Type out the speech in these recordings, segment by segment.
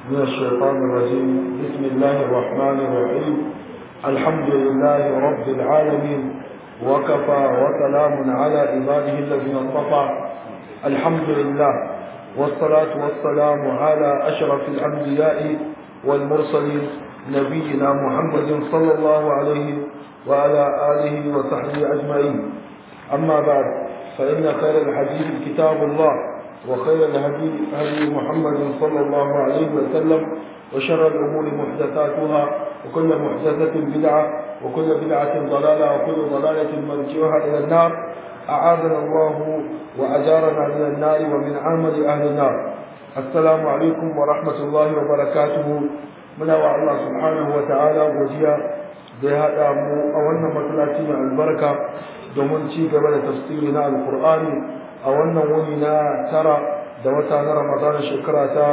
من الشيطان الرجيم بسم الله الرحمن الرحيم الحمد لله رب العالمين وكفى وسلام على عباده الذين اصطفى الحمد لله والصلاة والسلام على أشرف الأنبياء والمرسلين نبينا محمد صلى الله عليه وعلى آله وصحبه أجمعين أما بعد فإن خير الحديث كتاب الله وخير الهدي هدي محمد صلى الله عليه وسلم وشر الأمور محدثاتها وكل محدثة بدعة وكل بدعة ضلالة وكل ضلالة مرجعها إلى النار أعاذنا الله وأجارنا من النار ومن عمل أهل النار السلام عليكم ورحمة الله وبركاته من الله سبحانه وتعالى وجيا da ya haɗa mu a wannan masallaci mai albarka domin ci gaba da tafsiri na alkur'ani a wannan wuni na tara da wata na ramadana shekara ta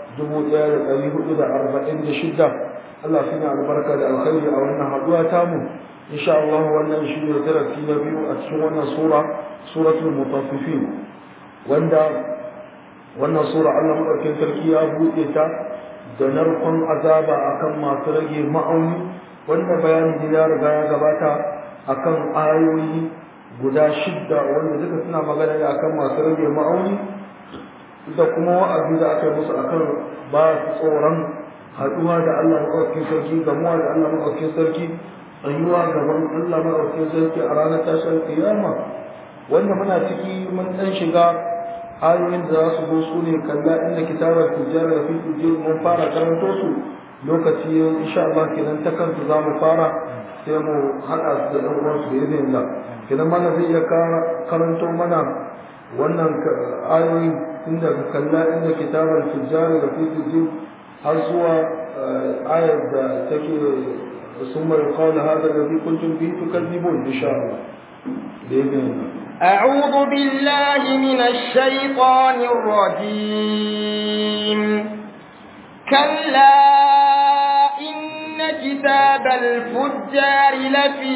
1446 Allah shi ne albarka da alkhairi a wannan haɗuwa tamu insha Allah wannan shi ne darasi na biyu a cikin wannan sura suratul mutaffifin wanda wannan sura Allah madaukakin sarki ya buɗe ta da narkon azaba akan masu rage ma'auni wanda bayanin da ya riga ya gabata akan ayoyi guda shidda wanda duka suna magana ne akan masu rage ma'auni da kuma wa'azi da aka yi musu akan ba su tsoron haɗuwa da Allah maɗaukakin sarki gamuwa da Allah maɗaukakin sarki tsayuwa gaban Allah maɗaukakin sarki a ranar tashar kiyama wanda muna ciki mun ɗan shiga ayoyin da za su zo su ne kalla inda kitabar tijjara da fi mun fara karanto su lokaci insha Allah kenan ta kanta za mu fara sai mu haɗa su da ɗan uwansu da izinin Allah kenan mana zai iya karanto mana wannan ayoyi tun daga kalla inda kitabar tijjara da fi tijjin har zuwa ayar da take ثم يقال هذا الذي كنتم به تكذبون إن شاء الله بإذن الله أعوذ بالله من الشيطان الرجيم كلا إن كتاب الفجار لفي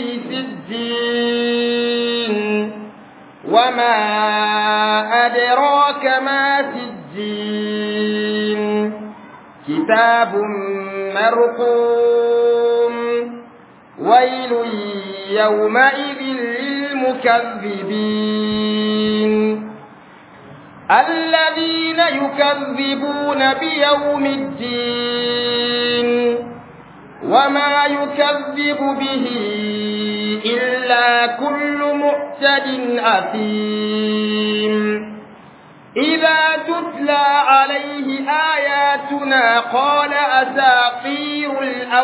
سجين وما أدراك ما سجين كتاب مرقوم ويل يومئذ للمكذبين الذين يكذبون بيوم الدين وما يكذب به إلا كل معتد أثيم إذا تتلى عليه آياتنا قال أساطير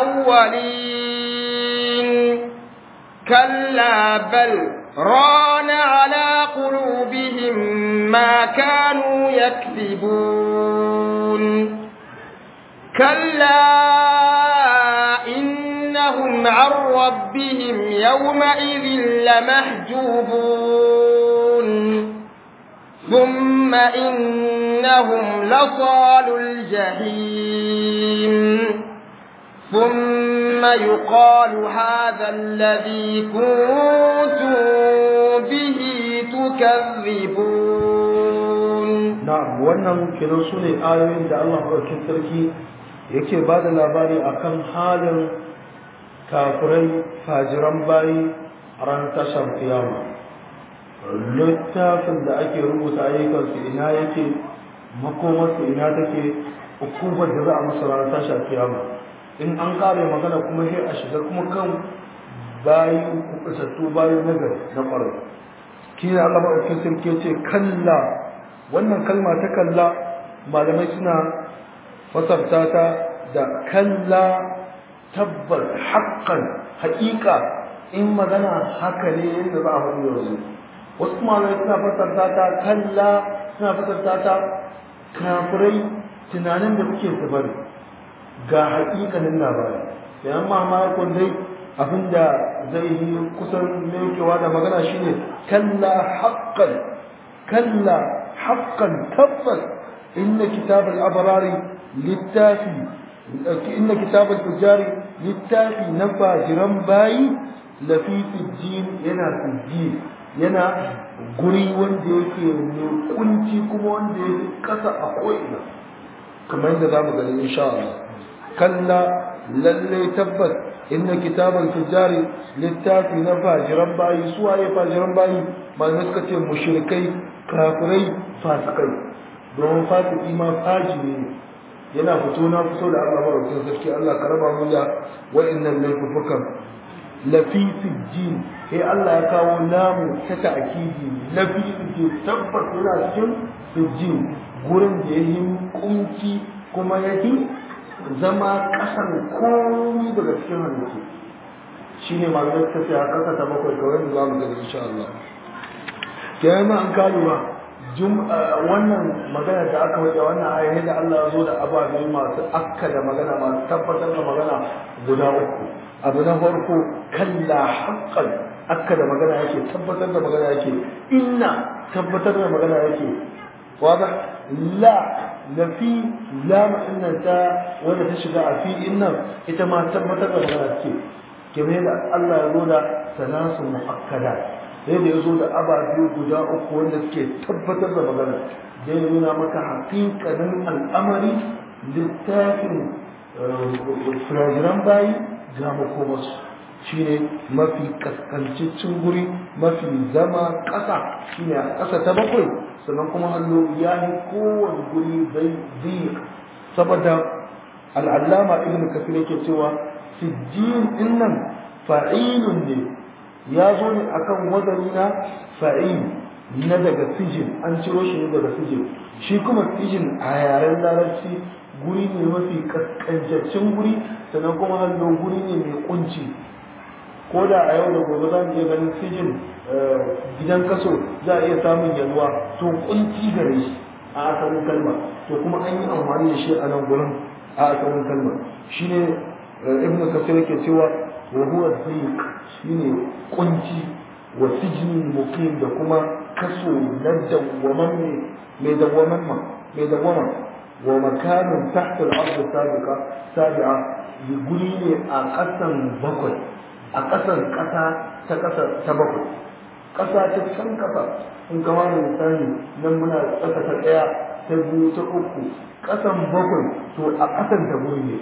الأولين كلا بل ران على قلوبهم ما كانوا يكذبون كلا إنهم عن ربهم يومئذ لمحجوبون ثم إنهم لصال الجحيم ثم يقال هذا الذي كنتم به تكذبون نعم wannan kenan su ne ayoyin da Allah ɗaukin sarki yake ba da labari akan halin kafirai fajiran bayi a ranar tashar kiyama littafin da ake rubuta ayyukansu ina yake makomarsu ina take hukumar da za a masa ranar tashar kiyama in an kare magana kuma sai a shiga kuma kan bayi kuɓutattu bayi nagari na ƙwarai kina Allah maɗaukin sarki ce kalla wannan kalma ta kalla malamai suna fasarta ta da kalla tabbar haƙƙan haƙiƙa in magana haka ne yadda za a faɗi yanzu wasu malamai suna fasarta ta kalla suna fasarta ta kafirai tunanin da suke su bari ga haƙiƙanin labari sai amma makon dai abinda zai yi kusan mekewa da magana shine kalla haqqan kalla haqqan tabbas inna kitab al-abrari littafi inna kitab al-fujari littafi na fajiran bayi lafi sijjin yana sijjin yana guri wanda yake mai kunci kuma wanda yake kasa a ko'ina kamar yadda zamu gani insha Allah kalla lalle tabbas inna kitabal fujari littafi na fajiran bayi suwaye fajiran bayi malamai suka ce mushrikai kafirai fasikai domin fasiki ma fajiri ne yana fito na fito da Allah maraukin sarki Allah ka raba mu da wa'annan laifukan lafi sijjin sai Allah ya kawo namu ta ta'kidi lafi sijjin tabbas yana cikin sijjin gurin da yayi kunci kuma yake zama kasan komai daga cikin halittu shine malamai suka ce a kasa ta bakwai kawai da zamu ga insha Allah kenan an kaluwa wannan magana da aka wajen wannan ayyana da Allah ya zo da ababe masu akka da magana masu tabbatar da magana guda uku abu na farko kalla haqqan akka da magana yake tabbatar da magana yake inna tabbatar da magana yake wada la la fi la inna ta wanda ta shiga a fi inna ita ma tabbatar da magana ce kamar da Allah ya zo da salasu muakkada sai da ya zo da ababe guda uku wanda suke tabbatar da magana zai nuna maka haƙiƙanin al'amari littafin firajiran bayi ga makomarsu shi ne mafi kaskancicin guri mafi zama ƙasa shi ne a ƙasa ta bakwai sannan kuma hallo ya yi kowane guri zai saboda al'allama ibn kafir yake cewa sijjin din nan fa'ilun ne ya zo ne akan wazani na fa'il na daga sijin an ciro shi ne daga sijin shi kuma sijin a yaren larabci guri ne mafi kaskancaccen guri sannan kuma hannu guri ne mai kunci ko da a yau da gobe za mu iya ganin sijin gidan kaso za a iya samun yalwa to kunci gare shi a asalin kalma to kuma an yi amfani da shi a nan gurin a asalin kalma shine ibn kasir yake cewa wa huwa dhiq shine kunci wa sijnin muqim da kuma kaso na dawwaman mai dawwaman ma mai dawwama wa makanun tahta al-ard sabiqa sabi'a guri ne a kasan bakwai a kasan kasa ta kasa ta bakwai kasa ta can kasa in kama da misali nan muna kasa ta daya ta biyu ta uku kasan bakwai to a kasan ta guri ne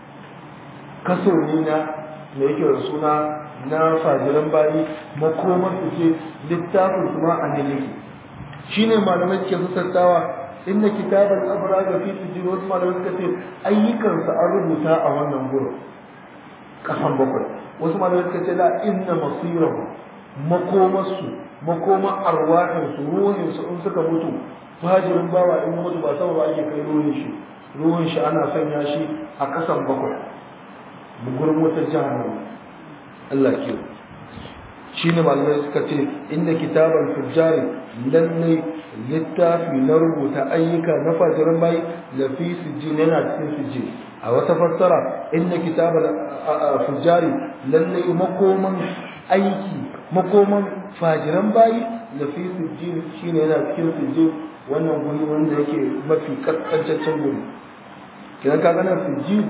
kaso ne na da yake da suna na fajiran bayi makomar su ce littafin su ma an yake shine malamai ke sassautawa inda kitabar abra ga fi sujud wasu malamai suka ce ayyukansa an rubuta a wannan gurin kasan bakwai wasu malamai suka ce la inna masirahu makomarsu makoma arwahinsu ruhinsu in suka mutu fajirin bawa in mutu ba saboda ake kai ruhin shi ruhin shi ana sanya shi a kasan bakwai gurin wata jahannama Allah ke shi ne malamai suka ce inda kitabar fujjari lallai littafi na rubuta ayyuka na fajirin bayi lafi sujji yana cikin sujji a wata fassara inda kitabar fujjari lallai makoman aiki makoman fajiran bayi lafi sujji shine yana cikin sujji wannan guri wanda yake mafi kaskancaccen guri kidan ka gana sujji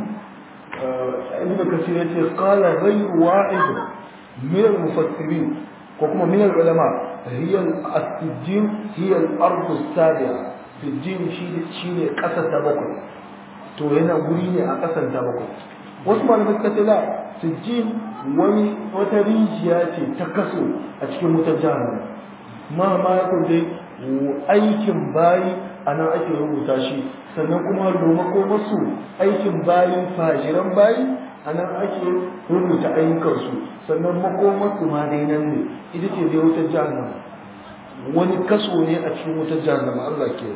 ibn kasir yace qala ghayr wa'id min al-mufassirin ko kuma min al-ulama hiya as-sijjin hiya al-ard as-sabi'a sijjin shine shine kasa ta bakwai to yana guri ne a kasan ta bakwai wasu malamai suka ce la sijjin wani wata rijiya ce ta kaso a cikin wutar jahannama ma ma ya kunje aikin bayi a nan ake rubuta shi sannan kuma domin ko masu aikin bayin fajiran bayi a nan ake rubuta ayyukansu sannan makomarsu ma dai nan ne ita ce dai wutar jahannama wani kaso ne a cikin wutar jahannama Allah ke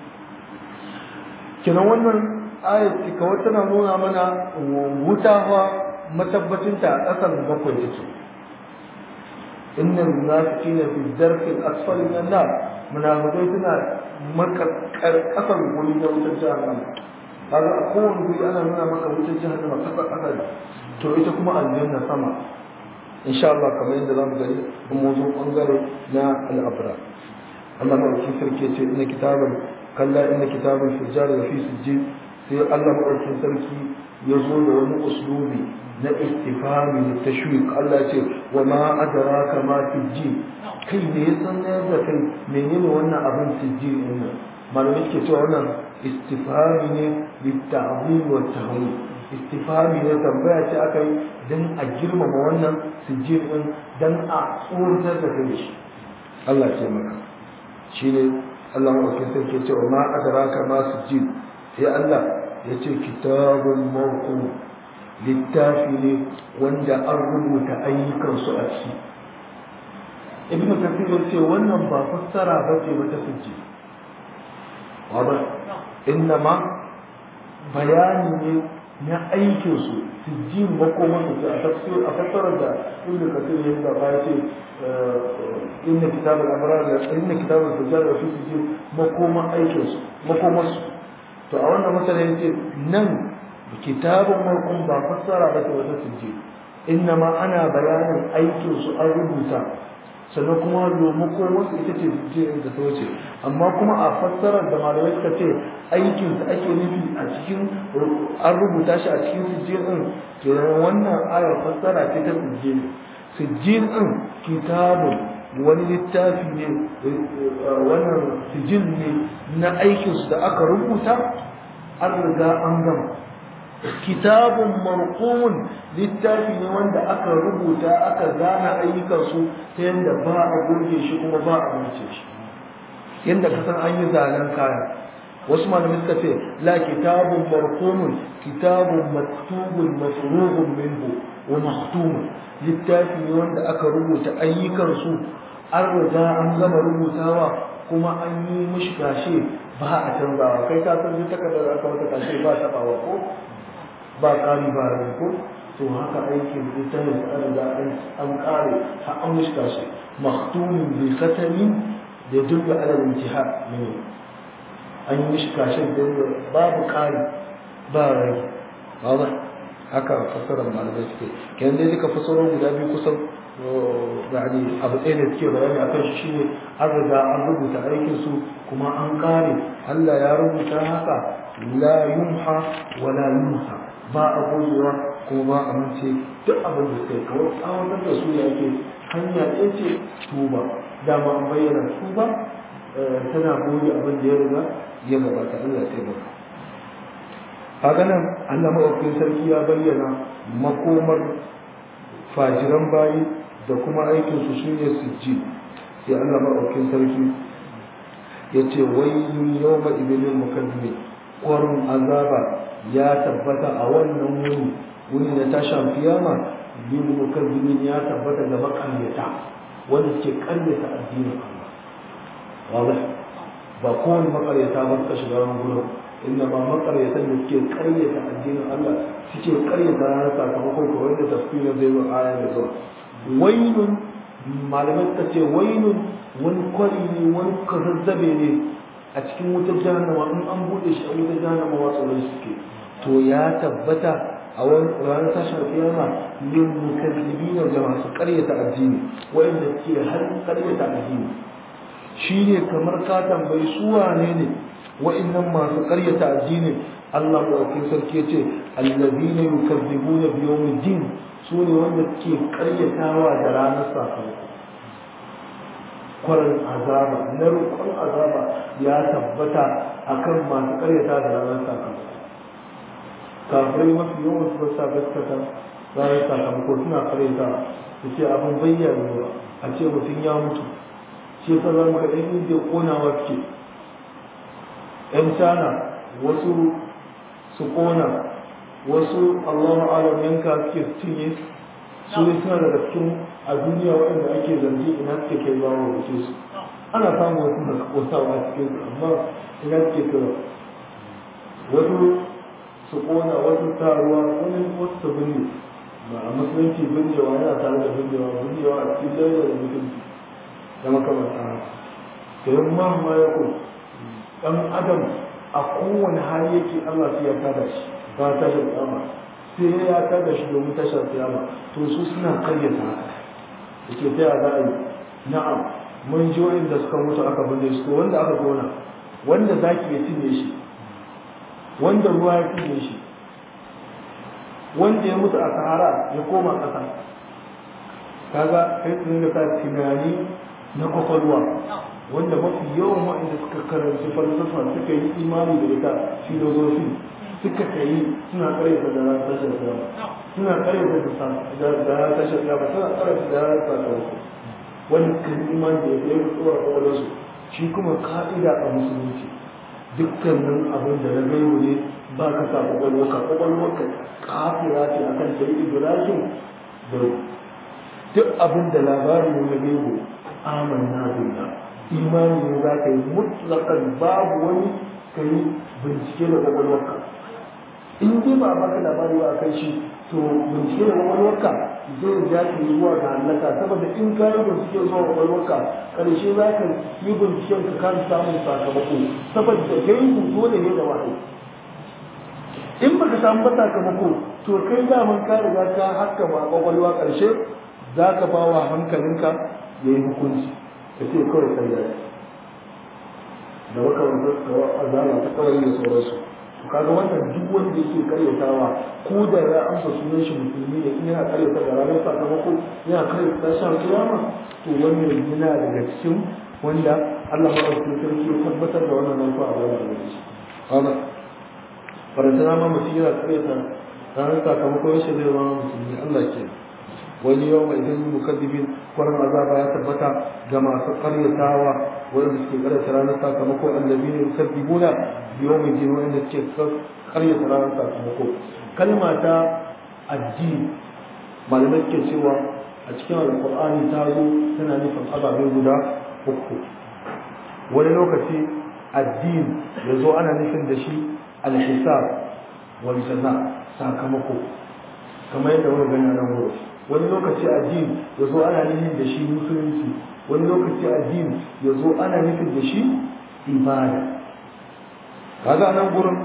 kenan wannan ayat kawai tana nuna mana wuta fa matabbacinta a ƙasan bakwai take innal munafiqina fi dharki al-asfali min an-nar munafiqai suna makakar ƙasan guri na wutar jahannama kaga a kowane guri ana nuna maka wutar jahannama ƙasa ƙasa ne to ita kuma aljanna sama insha Allah kamar yadda zamu gani in mu zo bangare na al-abra Allah madaukakin sarki ce inna kitaban kalla inna kitaban fujjar da fi sijjin sai Allah madaukakin sarki ya zo da wani uslubi na istifhami da tashwiq Allah ce wa ma adraka ma sijjin kai ne ya san da kai menene wannan abin sijjin din nan malamai ke cewa wannan istifhami ne litta'zim wa tahwil istifhami ne tambaya ce aka yi dan a girmama wannan sujjin din dan a tsoratar da kai shi Allah ce maka shine Allah ma ke sai ke cewa ma adraka ma sujjin sai Allah ya ce kitabul mawqu littafi ne wanda an rubuta ayyukansu a ciki ibn kathir ya ce wannan ba fassara ba ce wata sujji wadda innama bayani ne na aikinsu sujji makoman su a tafsir a fassarar da ibn kathir ya da ba ce inna kitab al-abrar inna kitab al-fujjar wa fi sujji makoman aikinsu makomansu to a wannan masala yace nan kitabun marqum ba fassara ba ce wata sujji innama ana bayanin aikinsu an rubuta sannan kuma domin ko wasu ita ce jirin da ta wuce amma kuma a fassarar da malamai suka ce aikin da ake nufi a cikin an rubuta shi a cikin sujjin din kenan wannan ayar fassara ce ta sujjin sujjin din kitabun wani littafi ne wannan sujjin ne na aikin su da aka rubuta an riga an gama kitabun marqumun littafi ne wanda aka rubuta aka gane ayyukansu ta yadda ba a goge shi kuma ba a mace shi yadda ka san an yi zanen kaya wasu malamai suka ce la kitabun marqumun kitabun maktubun mafrughun minhu wa mahtumun littafi ne wanda aka rubuta ayyukansu an riga an gama rubutawa kuma an yi mishi kashe ba a canzawa kai ka san duk takardar aka wata kashe ba tabawa ko ba ƙari ba rai ko to haka aikin littafin da an riga an ƙare har an mushka shi maktumin bi khatami da dubbe alal intihar ne an yi mushka shi da babu ƙari ba rai ba haka fasarar malamai suke kenan dai duka fasarar guda biyu kusan yani abu ɗaya da suke bayani akan shi shine an riga an rubuta aikin su kuma an ƙare Allah ya rubuta haka la yumha wala yunsa ba a gogewa kuma ba a mance duk abin da kai kawai tsawatar da su yake hanya ɗaya ce tuba dama an bayyana tuba tana goge abin da ya riga ya gabata Allah ya taimaka kaga nan Allah maɗaukakin sarki ya bayyana makomar fajiran bayi da kuma aikin su shine sujji sai Allah maɗaukakin sarki ya ce wayyun yawma idilil mukazzimin ƙwarin azaba ya tabbata a wannan wuni wuni na tashan kiyama bil mukazzimin ya tabbata da makaryata wanda suke karyata addinin Allah wadah ba kowane makaryata ba suka shiga ran gurin inna ba makaryatan da suke karyata addinin Allah suke karyata ranar sakamakon ko wanda tafsirin zai zo aya da zuwa wailun malamai suka ce wailun wani kwari ne wani kazazzabe ne a cikin wutar jahannama in an bude shi a wutar jahannama wasu wani suke to ya tabbata a wani ranar tashar kiyama yin mukazzibi na da masu karyata addini wanda ke har karyata addini shi ne kamar ka tambayi su wane ne wa'annan masu karyata addini Allah ɗaukin sarki ya ce allazina yukazzibuna bi yawmid din su ne wanda ke karyatawa da ranar sakamako kwarin azaba na rukun azaba ya tabbata akan masu karyata da ranar sakamako kafirai mafi yawan su sa gaskata ranar sakamako suna karyata su ce abin bayyana a ce mutum ya mutu shi yasa za mu ga ɗan indiya ƙonawa suke ‘yan cana wasu su ƙona wasu allahu alam yanka suke cinye su ne suna daga cikin a duniya waɗanda ake zargi ina suke kai ba wa wuce su ana samun wasu da ƙosawa a cikin su amma ina suke kira wasu su ƙona wasu taruwa wani wasu su binne ba a musulunci binnewa yana tare da binnewa binnewa a cikin laila da mutunci da makamanta haka da yin ma ya ko ɗan adam a kowane hali yake Allah sai ya tada shi ba tashar kiyama sai ya tada shi domin tashar kiyama to su suna karyata haka yake ta za a yi na'am mun ji wa'inda suka mutu aka binne su to wanda aka gona wanda zaki ya cinye shi wanda ruwa ya cinye shi wanda ya mutu a sahara ya koma ƙasa kaga kai tun da ka tunani na kwakwalwa wanda mafi yawan waɗanda suka karanci falsafa suka yi imani da ita filozofi suka kai suna karyata da ran tashar kiyama suna karyata da da ran tashar kiyama suna karyata da ran sakamako wani kan imani da ya yi tsoron kwakwalwarsu shi kuma ka'ida a musulunci dukkanin abin da na gaibu ne ba ka sa kwakwalwarka kwakwalwarka kafira ce a kan sai ibrahim da duk abin da labari ne na gaibu amanna billah imani ne za ka yi mutlakan babu wani ka yi bincike da kwakwalwarka in dai ba baka labari ba kai shi to bincike da kwakwalwarka zai ja ka yi zuwa ga hallaka saboda in ka yi bincike zuwa kwakwalwarka karshe za ka yi binciken ka kan samun sakamako saboda gaibu dole ne da wahayi in baka samu ba sakamako to kai daman ka riga ka haka ma kwakwalwa karshe za ka ba wa hankalinka ya yi hukunci ka ce kawai kai da da makamantar azala ta kawai da sauransu to kaga wannan duk wanda yake karyatawa ko da ya amsa sunan shi musulmi ne in yana karyata da ranar sakamako yana karyata shan kiyama to wannan yana daga cikin wanda Allah madaukakin sarki ya tabbatar da wannan nan a wannan lokaci kaga farantana ma mutum yana karyata ranar sakamako yaushe zai zama musulmi Allah ke wani yau mai idan mukaddibin kwarin azaba ya tabbata ga masu karyatawa wanda suke karyata ranar sakamako allazi ne yukaddibuna bi yawmin din wanda suke karyata ranar sakamako kalma ta addini malamai suke cewa a cikin alqur'ani ta zo tana nufin ababe guda uku wani lokaci addini ya zo ana nufin da shi alhisab wal jaza sakamako kamar yadda muka gani a nan wurin wani lokaci addini ya zo ana nufin da shi musulunci wani lokaci addini ya zo ana nufin da shi ibada kaga nan gurin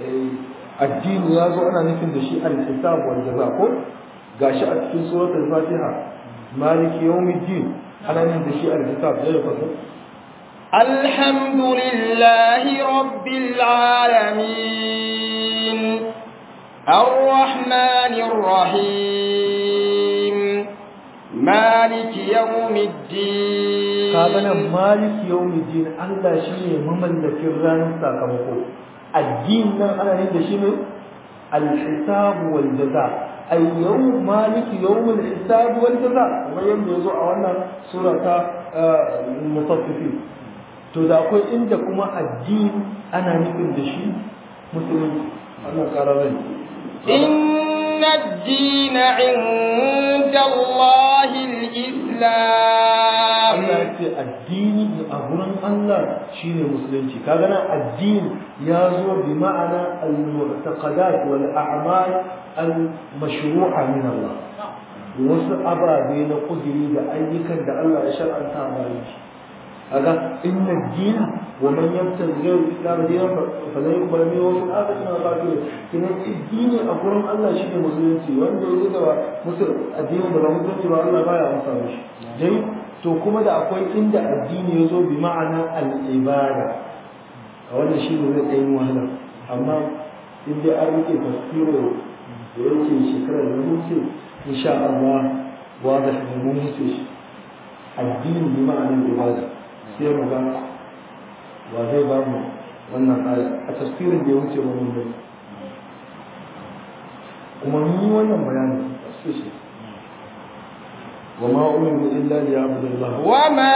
addini ya zo ana nufin da shi al-hisab wal jaza ko gashi a cikin suratul fatiha maliki yawmiddin ana nufin da shi al-hisab ya fasa الحمد لله رب العالمين الرحمن الرحيم مالك يوم الدين كابنا مالك يوم الدين الله شيء مملك الران ساكمكو الدين نان انا نين شيء الحساب والجزاء أي يوم مالك يوم الحساب والجزاء ويوم يزوع وانا سورة المطففين to da akwai inda kuma addini ana nufin da shi musulunci Allah ƙara rai إن الدين عند الله الإسلام Allah ya ce addini a gurin Allah shine musulunci kaga nan addini ya zo bi ma'ana al-mu'taqadat wal a'mal al-mashru'a min Allah wasu ababe na kudiri da ayyukan da Allah ya shar'anta bayan shi kaga inna ad-din wa man yabtaghi ghayra al-islam dinan falan yuqbal minhu wa fil akhirati min al-khasirin kina addini a gurin Allah shine musulunci wanda ya zuwa musul addini da ba musulunci ba Allah baya amsa mishi dai to kuma da akwai inda addini ya zo bi ma'ana al-ibada a wannan shi ne zai tsayin wahala amma in dai an rike tafsiro da yake shekarar da huce insha Allah wa da shi mun huce shi addini bi ma'anar ibada sai mu ga wa zai ba mu wannan aya a tafsirin da ya wuce mu mun gani kuma mun yi wannan bayani a shi وما أمروا إلا ليعبدوا الله وما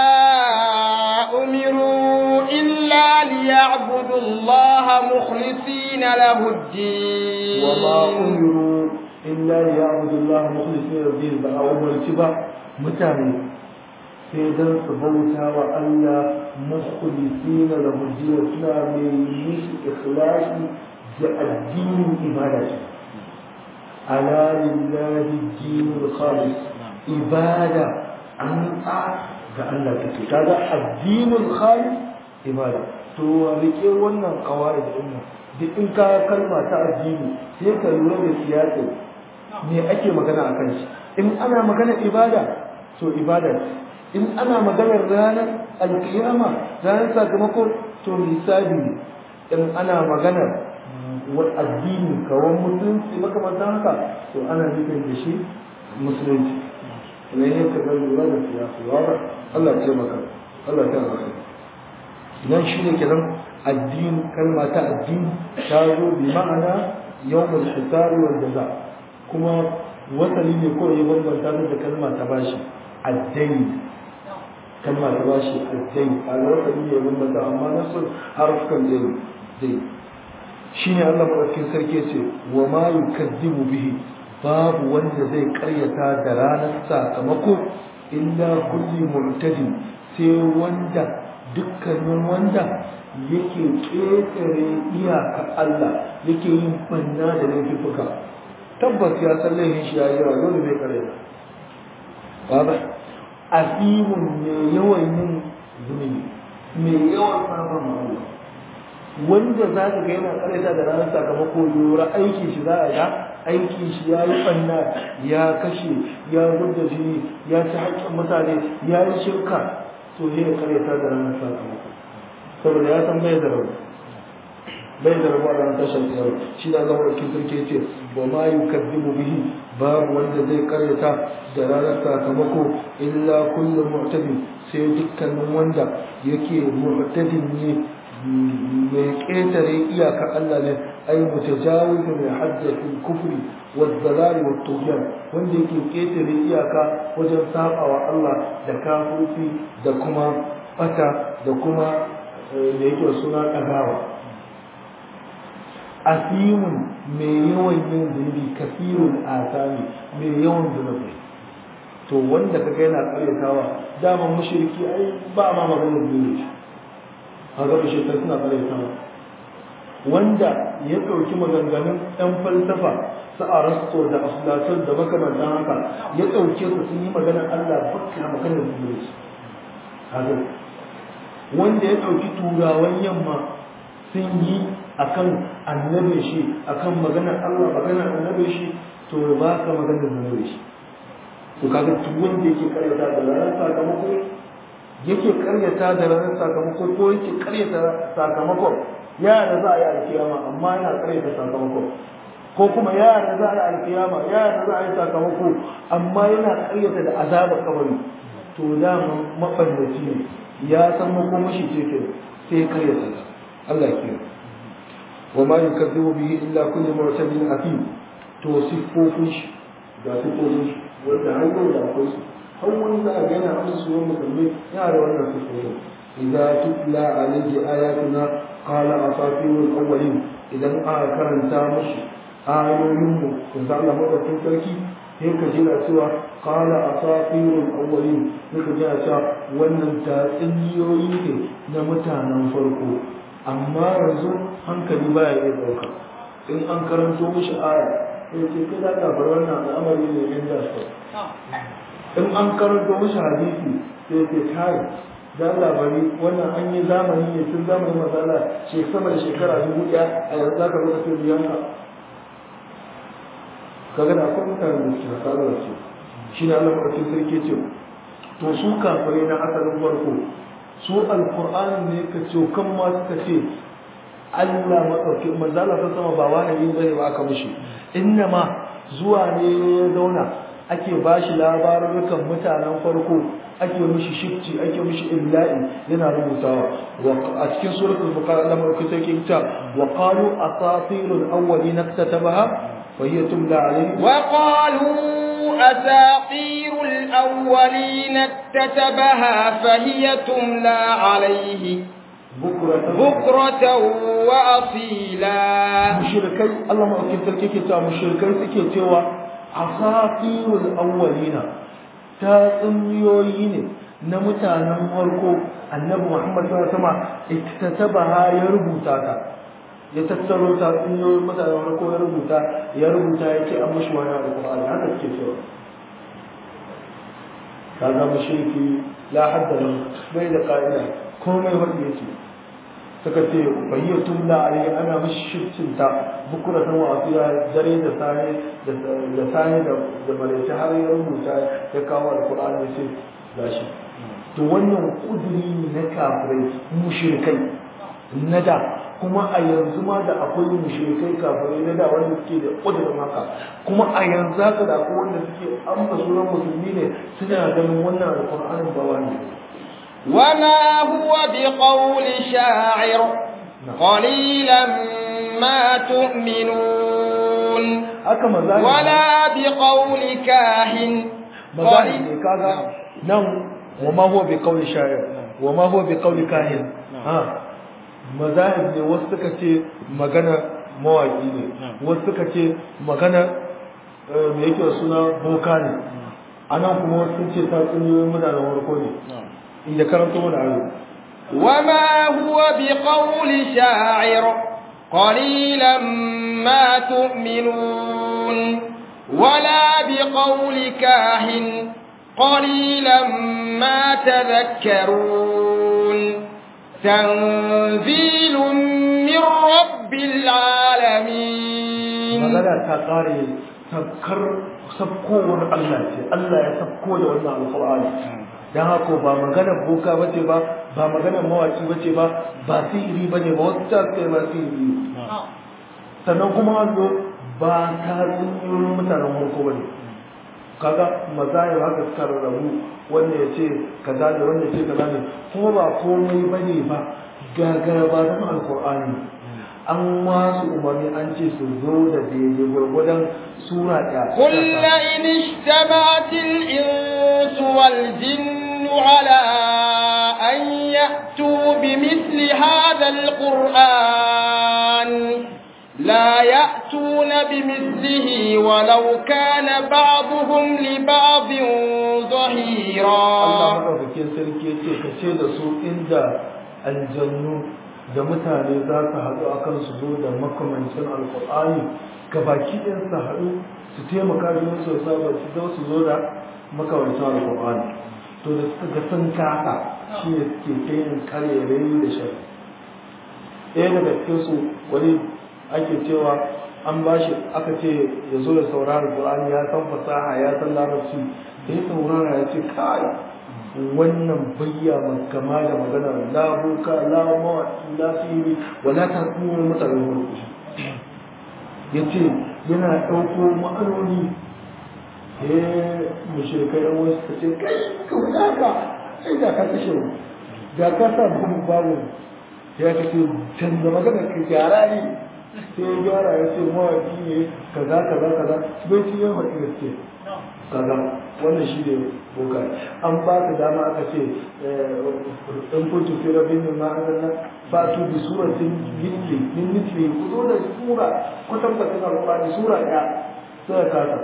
أمروا إلا ليعبدوا الله مخلصين له الدين وما أمروا إلا ليعبدوا الله مخلصين له الدين بقى أمر تبا متاني سيدان سبوتا وألا مخلصين له الدين سنا من مش إخلاص الدين إبادة ألا لله الدين الخالص ibada an a ga Allah take kaga addinul khalis ibada to rike wannan kawai da dinnan duk in ka kalma ta addini sai ka lura da siyasa me ake magana akan shi in ana magana ibada to ibada in ana maganar ranar alkiyama ranar sakamako to hisabi ne in ana maganar addini kawan musulunci makamantan haka to ana nufin da shi musulunci ne ka ga lura da siyasa wa Allah ya maka Allah ta alkhairi nan shine kenan addini kalma ta addini ta zo bi ma'ana yawmul hisab wal jaza kuma wasali ne ko ya bambanta da kalma ta bashi addini kalma ta bashi addini a wasali ne ya bambanta amma nasu harfukan dai dai shine Allah madaukakin sarki ce wa ma yukazzibu bihi babu wanda zai karyata da ranar sakamako illa kulli mu'tadi sai wanda dukkanin wanda yake ƙetare iyaka Allah yake yin banna da laifuka tabbas ya san laifin shi yayi yawa dole zai karyata baba asimun ne yawan yin zunubi mai yawan samun ma'amala wanda za ka ga yana karyata da ranar sakamako lura aiki shi za a ga aiki shi ya yi ɓanna ya kashe ya gudda jini ya ci haƙƙin mutane ya yi shirka to ne ya karyata da ranar sakamako saboda ya san bai da rabu bai da rabu a ranar tashar tsayar shi da zama wakil sarki ce ba ma yi kaddimu bihi babu wanda zai karyata da ranar sakamako illa kullum mu'tadin sai dukkanin wanda yake mu'tadin ne mai ƙetare iyaka Allah ne ai mutajawizu mai haddafin kufri wa dalali wa tughyan wanda yake ƙetare iyaka wajen sabawa Allah da kafirci da kuma bata da kuma da yake suna ɗagawa asimun mai yawan yin zunubi kafirun asami mai yawan zunubi to wanda kaga yana karyatawa daman mushriki ai ba ma maganar zunubi kaga mushrikai suna karyatawa wanda ya ɗauki maganganun ɗan falsafa su arasto da aflatun da makamantan haka ya ɗauke su sun yi maganar Allah bakka maganar zunubi kaga wanda ya ɗauki turawan yamma sun yi akan annabi shi akan maganar Allah maganar annabi shi to ba ka maganar annabi shi to kaga duk wanda yake karyata da ranar sakamako yake karyata da ranar sakamako ko yake karyata sakamakon yara za a yi alkiyama amma yana karyata sakamakon ko kuma yara za a yi alkiyama yara za a yi sakamako amma yana karyata da azabar kabari to dama mabannaci ne ya san makomashi ce ke sai karyata ta Allah ya wa ma yukazzibu bihi illa kullu mu'tadin athim to siffofin shi ga siffofin shi wanda har yau da akwai su har wani za a ga yana amsa su wani musulmi yana da wannan siffofin idza tutla alayhi ayatuna qala asatirul awwalin idan aka karanta mushi ayoyin mu ko za Allah madaukakin sarki sai ka jira cewa qala asatirul awwalin sai ka jira cewa wannan tatsuniyoyi ne na mutanen farko amma yanzu hankali baya iya ɗauka in an karanto mishi aya sai ce kai da ka bar wannan al'amari ne yan da su in an karanto mishi hadisi sai ce kai da labari wannan an yi zamani ne tun zamanin matsala ce sama da shekara dubu ɗaya a yanzu za ka zo ka sai biyan ka kaga da akwai mutane da suke haka da su shi ne Allah maɗaukin sarki ce to su kafirai na asalin farko su alkur'ani ne ka ce kan ma suka ce Allah maɗauki manzala ta sama ba wahayi bane ba aka mishi inna ma zuwa ne ya zauna ake ba shi labarukan mutanen farko ake mishi shifci ake mishi illa'i yana rubutawa a cikin suratul buqara Allah maɗauki sarki ta wa qalu asatirul awwalin iktatabaha fa hiya tumla alayhi wa qalu أساطير الأولين اكتتبها فهي تملى عليه بكرة بكرة وأصيلا مشركي الله ما أكيد تلكي تا مشركي سكي توا أساطير الأولين tatsuniyoyi ne na mutanen farko annabi Muhammad sallallahu alaihi wasallam iktatabaha ya rubuta ta ya tattaro tatsuniyoyin mutanen farko ya rubuta ya rubuta ya ce an mashi wani alƙur'ani haka suke cewa kaga mushriki la hadda lahu bai da ka'ida komai wanda yake suka ce bayyatun la alai ana mishi shircin ta bukura san wasiya dare da sani da sani da da malaita har ya rubuta ya kawo alqur'ani ya ce gashi to wannan kuduri na kafirai mushrikai na da kuma a yanzu ma da akwai mushrikai kafirai na da wanda suke da kudurin haka kuma a yanzu haka da akwai wanda suke amma sunan musulmi ne suna ganin wannan alqur'anin ba wani وما هو بقول شاعر قليلا ما تؤمنون haka mazahib ولا بقول كاهن mazahib ne kaga nan wa ma huwa bi qawli sha'ir wa ma huwa bi qawli kahin ha mazahib ne wasu suka ce magana mawaki ne wasu suka ce magana eh, me yake da suna boka ne anan kuma wasu sun ce ta tsuniyoyin mutanen warko ne inda karanto mana ayo وما هو بقول شاعر قليلا ما تؤمنون ولا بقول كاهن قليلا ما تذكرون تنزيل من رب العالمين magana ta kare sabkar sabkowar Allah ce Allah ya sabko da wannan alqur'ani dan haka ba magana boka bace ba ba magana mawaki bace ba ba sihiri bane ba wasu ta ce ba sihiri sannan kuma wanzo ba ta tsinyoyin mutanen farko bane kaga mazahir haka suka rarrabu wanda ya ce kaza ne wanda ya ce kaza ne kuma ba komai bane ba gagara ba zama alqur'ani an wasu umarni an ce su zo da daidai gwargwadon sura ɗaya قل لئن اجتمعت الإنس والجن على أن يأتوا بمثل هذا القرآن لا يأتون بمثله ولو كان بعضهم لبعض Allah ظهيرا maɗaukakin sarki ya ce ka ce da su inda aljannu da mutane za su haɗu a kan su zo da makamancin alƙur'ani ga baki ɗin su haɗu su taimaka da su saba su zo su zo da makamancin alƙur'ani to da suka ga sun kasa shi ne suke ta yin karerai da shari ɗaya daga cikin su wani ake cewa an ba shi aka ce ya zo ya saurara Qur'ani ya san fasaha ya san larabci da ya saurara ya ce kai wannan bayya kama da magana la buka la mawaki la fili wala ta kuma mutane wani ya ce yana ɗauko ma'anoni eh mushrikai yan wasu ka ce kai ka wuce haka sai da ka kashe mu da ka sa babu babu ya ka ce canza magana ka gyara ne sai ya gyara ya ce mawaki ne kaza kaza kaza bai ci yin haɗi gaske kaza wannan shi ne boka an ba ka dama aka ce in kuntu fi rabbin min ma'azalla ba tu bi suratin mitli min mitli ku zo da sura kwatankwacin alƙur'ani sura ɗaya sai ka kasa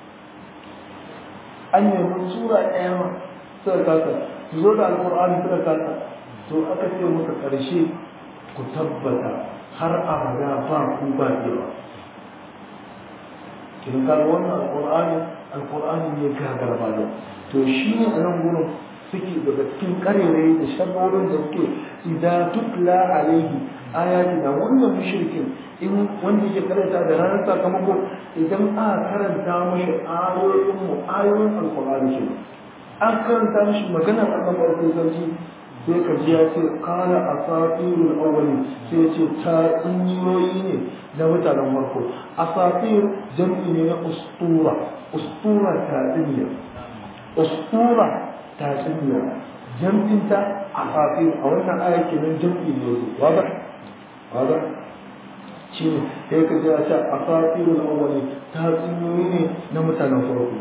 an nemi sura ɗaya ma suka kasa su zo da alƙur'ani suka kasa to aka ce muka ƙarshe ku tabbata har abada ba ku ba yawa kin ka wannan alƙur'ani alƙur'ani ne gagar ba da to shi ne a nan gurin suke daga cikin ƙarerai da sharrorin da suke idan tutla alaihi ayati da wannan mushrikin in wanda yake karanta da ranar sakamako idan aka karanta mashi ayoyin mu ayoyin alqur'ani shi an karanta mashi maganar Allah barkin sarki sai ka ji ya ce qala asatirul awwali sai ya ce ta tsinyoyi ne na mutanen farko asatir jam'i ne na ustura ustura ta tsinya ustura ta tsinya jam'inta asatir a wannan aya kenan jam'i ne wada wada shi ne sai ka ji a ce asatirul awwali ta tsinyoyi ne na mutanen farko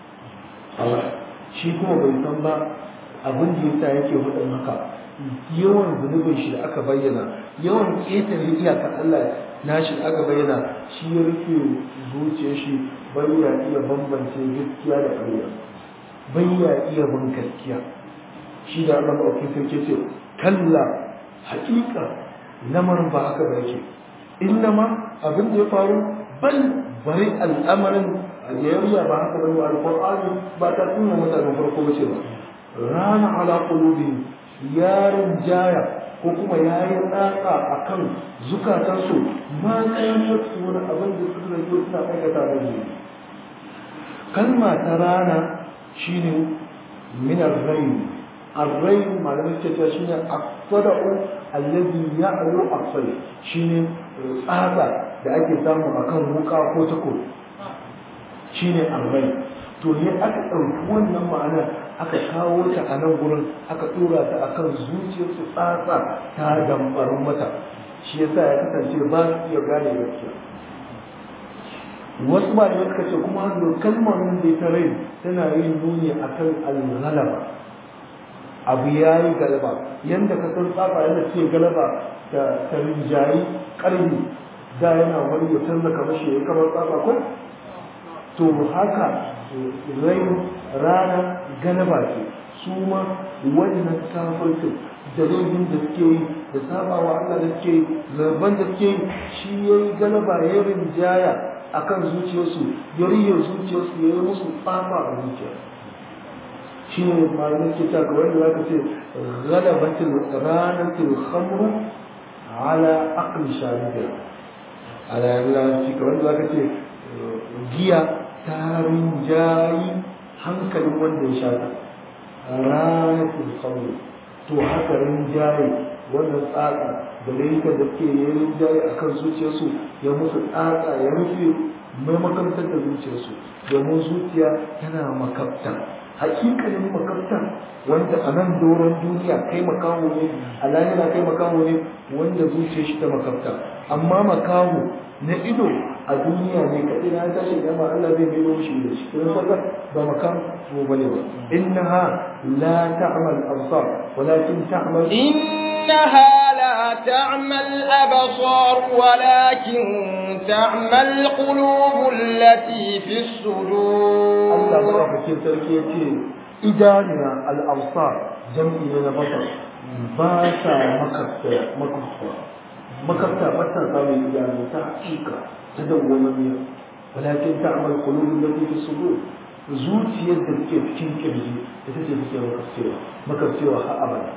shi kuma bai san ba abin da yasa yake hudun haka yawan zunubin shi da aka bayyana yawan ƙetare iyakar Allah nashi da aka bayyana shi ya rufe zuciyar shi bai ya iya bambance gaskiya da ƙarya bai ya iya bin gaskiya shi da Allah maɗauki sarki ce kalla haƙiƙa lamarin ba haka ba yake innama abin da ya faru bal bari al'amarin aljeriya ba haka bane alqur'ani ba ta tuna mutanen farko bace ba rana ala qulubi yarin jaya ko kuma yayi tsaka akan zukatansu ma kayan wasu wani abin da suka rage suna aikata da shi kalma ta rana shine min ar-rayn ar-rayn malamin ce ta shine aqsada'u alladhi ya'lu aqsal shine tsaka da ake samu akan wuka ko takobi shine arrai to ne aka ɗauki wannan ma'ana aka kawo ta a nan gurin aka dora ta akan zuciyarsu tsatsa ta dambarin mata shi yasa ya kasance ba su iya gane gaskiya wasu malamai suka ce kuma hannu kalmar da ta rai tana yin nuni akan al-ghalaba abu ya yi galaba yadda ka san tsafa yadda ce galaba da ta rinjayi ƙarni da yana wani ya canza kamar shi ya kamar tsafa ko to haka rai rana galaba ce su ma wannan kafirtin dalilin da suke yi da sabawa Allah da suke yi zarban da suke yi shi ya yi galaba ya rinjaya a kan zuciyarsu ya riye zuciyarsu ya yi musu tsafa a zuciya shi ne malamin ke ta kawai da zaka ce galabatul ranatul khamru ala aqli shari'a ala yalla shi kawai da zaka ce giya ta rinjayi hankalin wanda ya sha ranatul khamru to haka rinjaye wannan tsatsa da layukan da suke yi rinjaye a kan zuciyarsu ya musu tsatsa ya rufe mai makamtar da zuciyarsu domin zuciya tana makabta hakikalin makabta wanda a nan doron duniya kai makaho ne a lahira kai makaho ne wanda zuciyar shi ta makabta amma makaho na ido a duniya ne kaɗai na tashi gama Allah zai mai mishi da shi kuma saka ba makam ko bane ba innaha la ta'mal absar walakin ta'mal إنها لا تعمى الأبصار ولكن تعمى القلوب التي في الصدور Allah madaukakin sarki ya ce idaniya al-absar jam'i ne na basar ba sa makafta makafta makafta ba ta samun idanu ta hakika ta dawwamamiya walakin ta'mal qulubul lati fi sudur zuciyar da take cikin kirji ita ce take makafcewa makafcewa har abada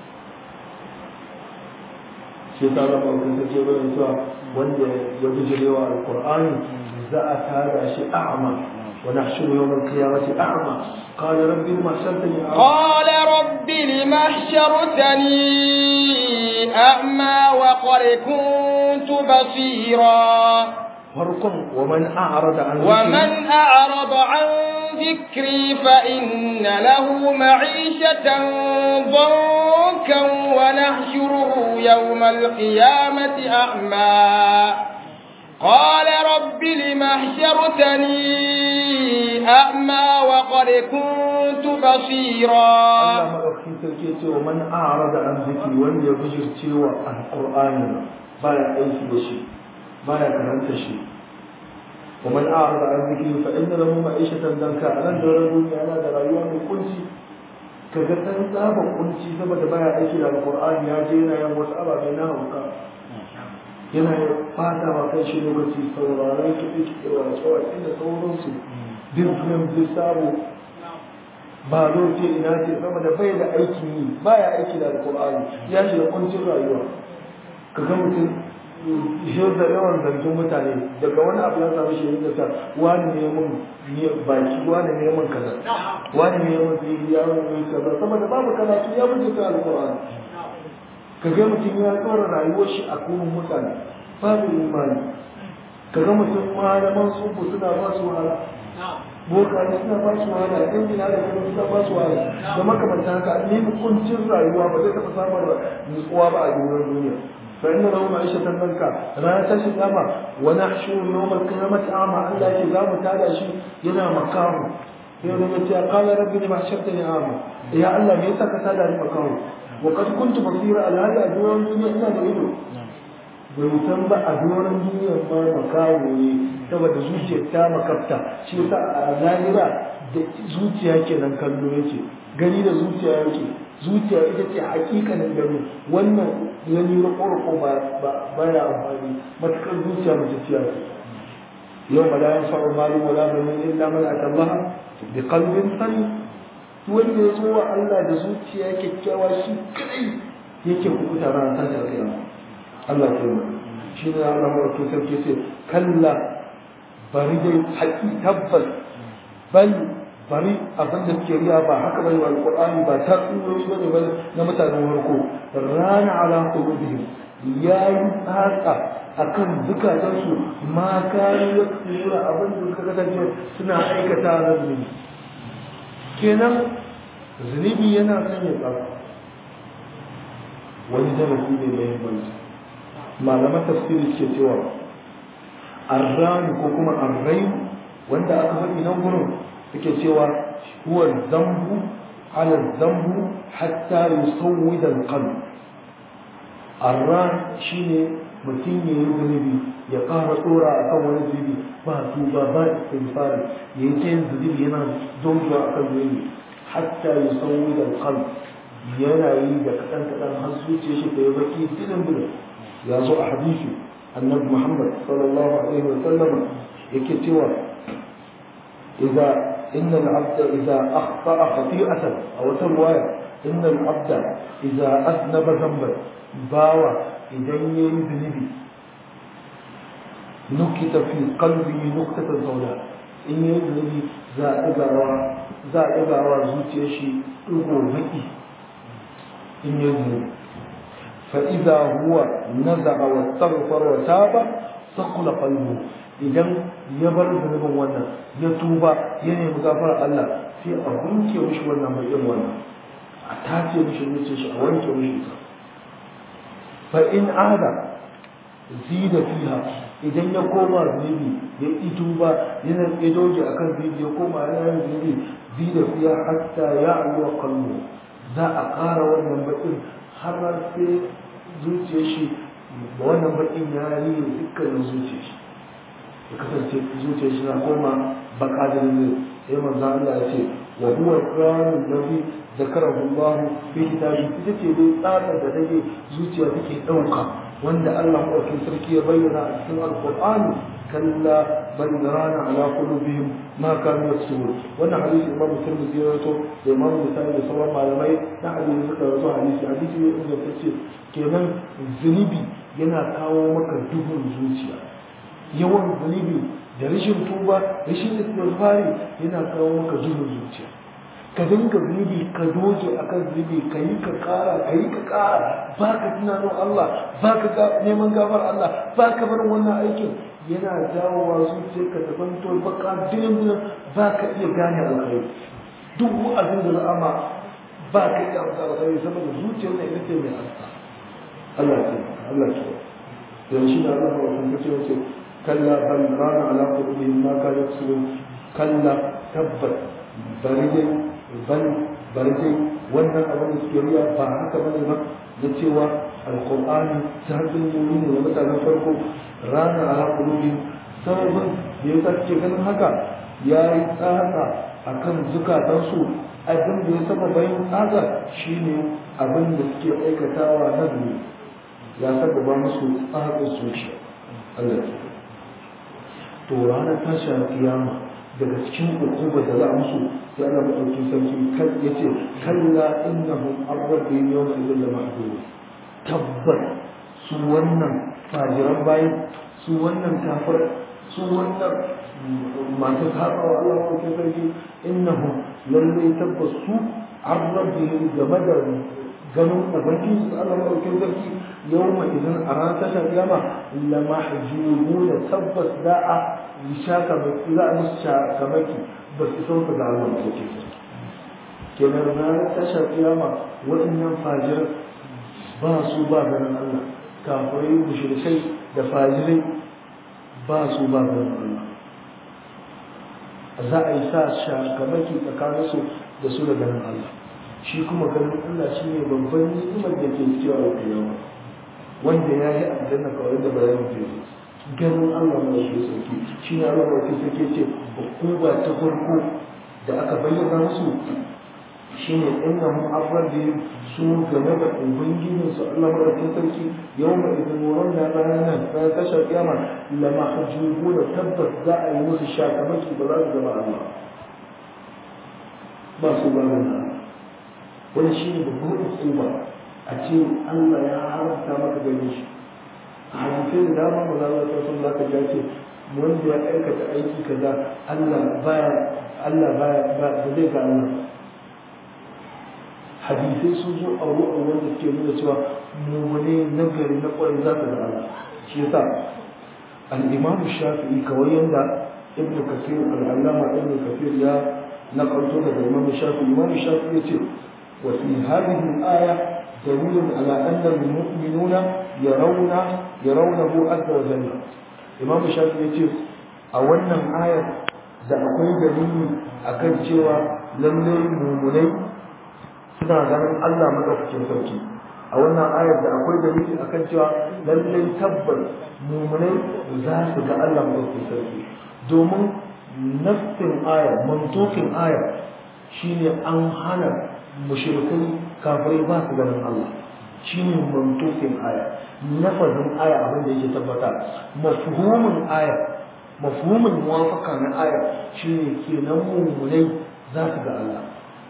shi ta zama kun take bayan cewa wanda ya bijirewa alqur'ani za a tada shi a'ma ونحشر يوم القيامة أعمى قال رب لما حشرتني أعمى قال رب لم حشرتني أعمى وقد كنت بصيرا فرق ومن أعرض عن ذكري ومن أعرض عن ذكري فإن له معيشة ضنكا ونحشره يوم القيامة أعمى قال رب لم حشرتني أعمى وقد كنت بصيرا Allah maɗaukakin sarki ya ce wa man a'rada an zikri wanda ya bijirce wa alqur'ani baya aiki da shi baya karanta shi wa man a'rada an zikri fa inna lahu ma'ishatan danka anan da ran duniya yana da rayuwa mai kunci kaga dan tsaba kunci saboda baya aiki da alqur'ani ya je yana yin wasu ababe na hauka yana fata wa kai shi lokaci sauraron kiɗe-kiɗe wa tsawaƙi da sauransu bin film bin sabo ba ce ina ce saboda bai da aikin yi baya aiki da alkur'ani ya shiga kuncin rayuwa ka ga mutum shi da yawan zargin mutane daga wani abu ya samu shi da sa wani ne mun baki wani ne mun kaza wani ne mun fili ya mun kaza saboda babu karatu ya buge ta alkur'ani ka ga mutum ya tsora rayuwar shi a kuma mutane babu imani ka ga mutum malaman sufu suna ba su wahala bokaye suna ba su wahala ɗan gina da kuma suna ba su wahala da makamanta haka ne kuncin rayuwa ba zai taɓa samun nutsuwa ba a duniyar duniya fa inna lahu ma'ishatan danka rana ta shi kama wa nahshuru yawmal qiyamati ama Allah ke za mu tada shi yana makamu yau da yace qala rabbi lima hashartani ama ya Allah me yasa ka tada ni makamu wa qad kuntu basira alhali a duniyar duniya ina da ido bai san ba a doron duniyar ma makawo ne saboda zuciyar ta makafta shi yasa a zahira da zuciya kenan kallo yake gani da zuciya yake zuciya ita ce hakikanin gani wannan gani rako ba ba ya amfani matukar zuciya mace ciya ce yau ma la yanfa'u malu wala banun illa man atallaha bi qalbin salim wanda ya zo wa Allah da zuciya kyakkyawa shi kadai yake kukuta ran ta da kiyama Allah ke yi shi ne Allah mawarki sarki ce kalla bari dai haƙi tabbas bal bari abin da suke riya ba haka bai wa alƙur'ani ba ta tsuroyi bane ba na mutanen farko rana ala qulubihim yayi tsaka akan zukatansu ma kare ya tsura abin da suka kasance suna aikata na zunubi kenan zunubi yana sanya tsaka wani darasi ne mai muhimmanci malaman tafsiri ke cewa arrani ko kuma arrai wanda aka faɗi nan gurin suke cewa huwa zambu ala zambu hatta yusawwida alqalb arran shine mutum ya yi zunubi ya ƙara tsora a kan wani zunubi ba tuba ba istighfar ya yi ta yin zunubi yana zonzuwa a kan zunubi hatta yusawwida alqalb yana yi da kaɗan kaɗan har zuciya shi ta yi baki dilin dilin ya zo a hadisi annabi muhammad sallallahu alaihi wa sallam yake cewa idza inna al-abda idza akhta'a khati'atan aw tarwaya inna al-abda idza aznaba dhanban bawa idan yayi zunubi nukita fi qalbihi nuktatan sawda in yayi zunubi za a ɗagawa za a ɗagawa zuciyar shi ɗigo baki in yayi zunubi فإذا هو نزع واستغفر وتاب ثقل قلبه idan ya bar zunubin wannan ya tuba ya nemi gafara Allah sai a wanke mishi wannan mai yin wannan a tace mishi zuciyar shi a wanke mishi ita fa in ada zida fiha idan ya koma zunubi ya yi tuba yana ya doge akan zunubi ya koma yana yin zunubi zida fiha hatta ya alwa qalbu za a ƙara wannan bakin har sai zuciyar shi da wannan bakin ya yi dukkanin zuciyar shi ya kasance zuciyar shi na koma baka da ne sai manzo Allah ya ce wa huwa al-qur'an alladhi zakarahu Allah fi kitabi ita ce dai tsarin da take zuciya take dauka wanda Allah madaukakin sarki ya bayyana a cikin al-qur'ani kalla bal rana ala qulubihim ma kanu yaksubun wannan hadisi imam muslim ya rawaito da imam muslim da sauran malamai na hadisi suka rawaito hadisi hadisi ne inda tace kenan zunubi yana kawo maka duhun zuciya yawan zunubi da rashin tuba rashin istighfari yana kawo maka duhun zuciya ka dinga zunubi ka doge akan zunubi ka yi ka kara ka yi ka kara ba ka tunanin Allah ba ka neman gafar Allah ba ka barin wannan aikin yana jawowa zuciyarka ta zanto baka dinin dinin ba ka iya gane alkhairi duk wa'azin da za'ama ba ka iya amsa alkhairi saboda zuciyar na ita ce mai asta Allah ce Allah ce dan shi da Allah wa kun ce wace kalla bal rana ala qulubihim ma ka yaksubun kalla tabbat bari dai bal bari dai wannan abin da suke riya ba haka bane ba da cewa alqur'ani ta hannun yuri ne mutanen farko rana ala qulubihim sababin da ya sace ganin haka ya yi tsaka akan zukatansu abin da ya saba bayan tsaka shine abin da suke aikatawa na zunubi ya sababa musu tsarin zuciya Allah ya to ranar tashin kiyama daga cikin hukuma da za a musu sai Allah madauki sarki kan yace kalla innahum ar-rabbihim yawma idhin la mahdud tabbat su wannan fajiran bayi su wannan kafir su wannan masu sabawa Allah madauki sarki innahum lallai tabbas su ar-rabbihim game da ganin ubangiji su Allah madaukin sarki yawma idan a ranar tashar kiyama la mahjubuna tabbas za a yi shaka baki za a musu shakamaki ba su sauka ga Allah madaukin sarki kenan ranar tashar kiyama waɗannan fajiran ba su ba ganin Allah kafirai mushrikai da fajirai ba su ba ganin Allah za a yi sa shakamaki tsakaninsu da su da ganin Allah shi kuma ganin Allah shi ne babban ni'imar da ke cewa a kiyama wanda ya yi aljanna kawai da bayanin ke ganin Allah mai shi sauki shi ne Allah mai sauki ce hukuma ta farko da aka bayyana musu shi ne inna mu afradi su game da ubangijin su Allah mai sarki yau mai idan wurin da ranar ta tashar kiyama la mahjubu da tabbas za a yi musu shakamaki ba za su zama Allah ba su ba Allah wani shi ne babban hukuma a ce Allah ya haramta maka gani shi a hadisai da dama ba za a ta sun zaka ja ce wanda ya aikata aiki kaza Allah baya Allah baya ba zai ga Allah hadisai sun zo a ruwan wanda suke nuna cewa mummune nagari na kwarai za ka ga Allah shi yasa al-Imam Shafi'i kawai yanda Ibn Kathir al-Allama Ibn Kathir ya نقلت لك الإمام الشافعي الإمام الشافعي يقول وفي هذه الآية دليل على أن المؤمنون يرون يرونه عز وجل الإمام الشافعي يقول أولا آية da akwai dalili akan cewa lallai mumunai suna ganin Allah madaukakin sarki a wannan ayar da akwai dalili akan cewa lallai tabbas mumunai za su ga Allah madaukakin sarki domin nafsin aya mantokin aya shine an hana mushrikai kafirai ba su ganin Allah shine mantokin aya nafazin aya abin da yake tabbata mafhumin aya mafhumin muwafaka na aya shine kenan mumunai za su ga Allah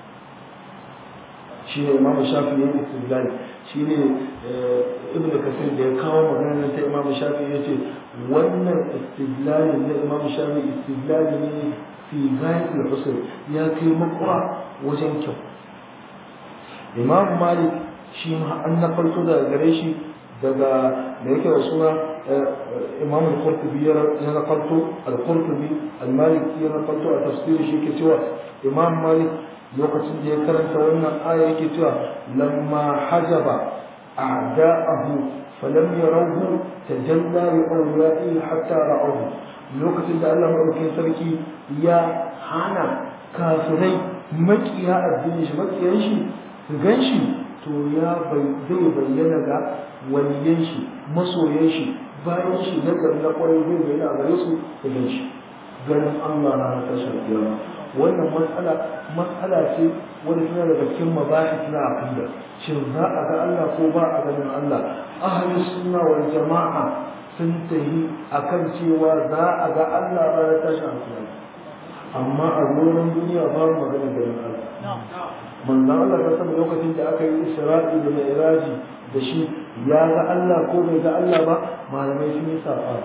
shine imamu shafi ya yi istidlal shine ibnu kasir da ya kawo maganar ta imamu shafi ya ce wannan istidlalin na imamu shafi istidlali ne fi ghayatul husn ya kai makura wajen kyau imam malik shi ma an nafarto daga gare shi daga da yake da suna imam al-qurtubi ya nafarto al-qurtubi al-maliki ya nafarto a tafsiri shi ke cewa imam malik lokacin da ya karanta wannan aya yake cewa lamma hajaba a'da'ahu falam yarawhu tajalla li awliya'i hatta ra'awhu lokacin da Allah madaukakin sarki ya hana kafirai makiya addini shi makiyan shi su gan shi to ya bai zai bayyana ga waliyan shi masoyan shi bayan shi na gari na kwarai zai bayyana a gare su su gan shi ganin Allah na tashar kiyama wannan matsala matsala ce wanda tana daga cikin mabahis na aqida shin za a ga Allah ko ba a ganin Allah ahli sunna wal jama'a sun tahi akan cewa za a ga Allah ranar tashin alkiyama amma a gonan duniya ba mu magana ganin Allah manzon Allah ta saba lokacin da aka yi Isra'i da Mi'raji da shi ya ga Allah ko bai ga Allah ba malamai sun yi sa'a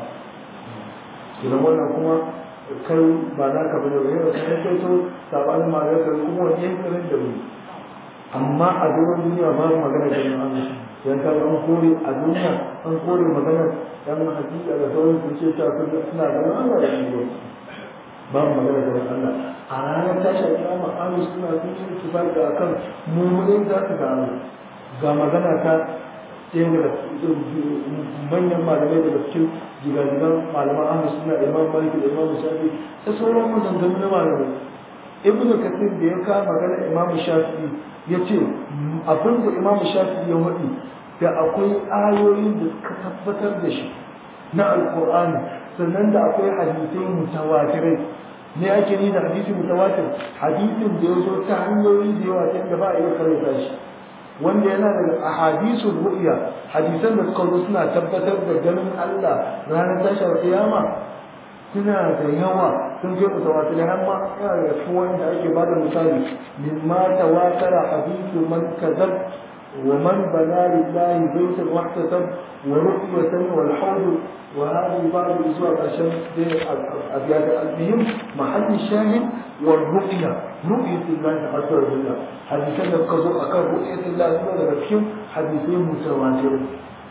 idan wannan kuma kai ba na ka bane ba yau sai kai to sabanin malamai kai kuma wani yankin da mu amma a doron duniya ba mu magana ganin Allah yan ka an kore a duniya an kore magana dan hakika da sauran su ce ta suna ganin Allah da shi ba mu magana ganin Allah a ranar tashar kiyama ahlus suna sun yi ittifaqi akan mu'minin za su gano ga magana ta ɗaya daga manyan malamai daga cikin jigajigan malaman ahlus suna imam malik da imam shafi ta sauran maganganu na malamai ibnu kasir da ya kawo magana imam shafi ya ce abin da imam shafi ya waɗi da akwai ayoyin da suka tabbatar da shi na alkur'ani sannan da akwai hadisai mutawatirai ne ake ni da hadisi mutawatir hadisin da ya zo ta hanyoyi da yawa ta ba a iya karanta shi wanda yana daga ahadisul ru'ya hadisan da suka zo suna tabbatar da ganin Allah ranar tashar kiyama suna da yawa sun je mutawatir har ma yana daga cikin wanda ake bada misali mimma tawatara hadisu man kazab ومن بنى لله بيتا واحتسب ورؤية والحوض وهذه بعض الأسواق عشان أبيات المهم محل الشاهد والرؤية رؤية الله عز وجل حديثنا القضاء أكاد رؤية الله عز وجل فيهم حديثين متواترين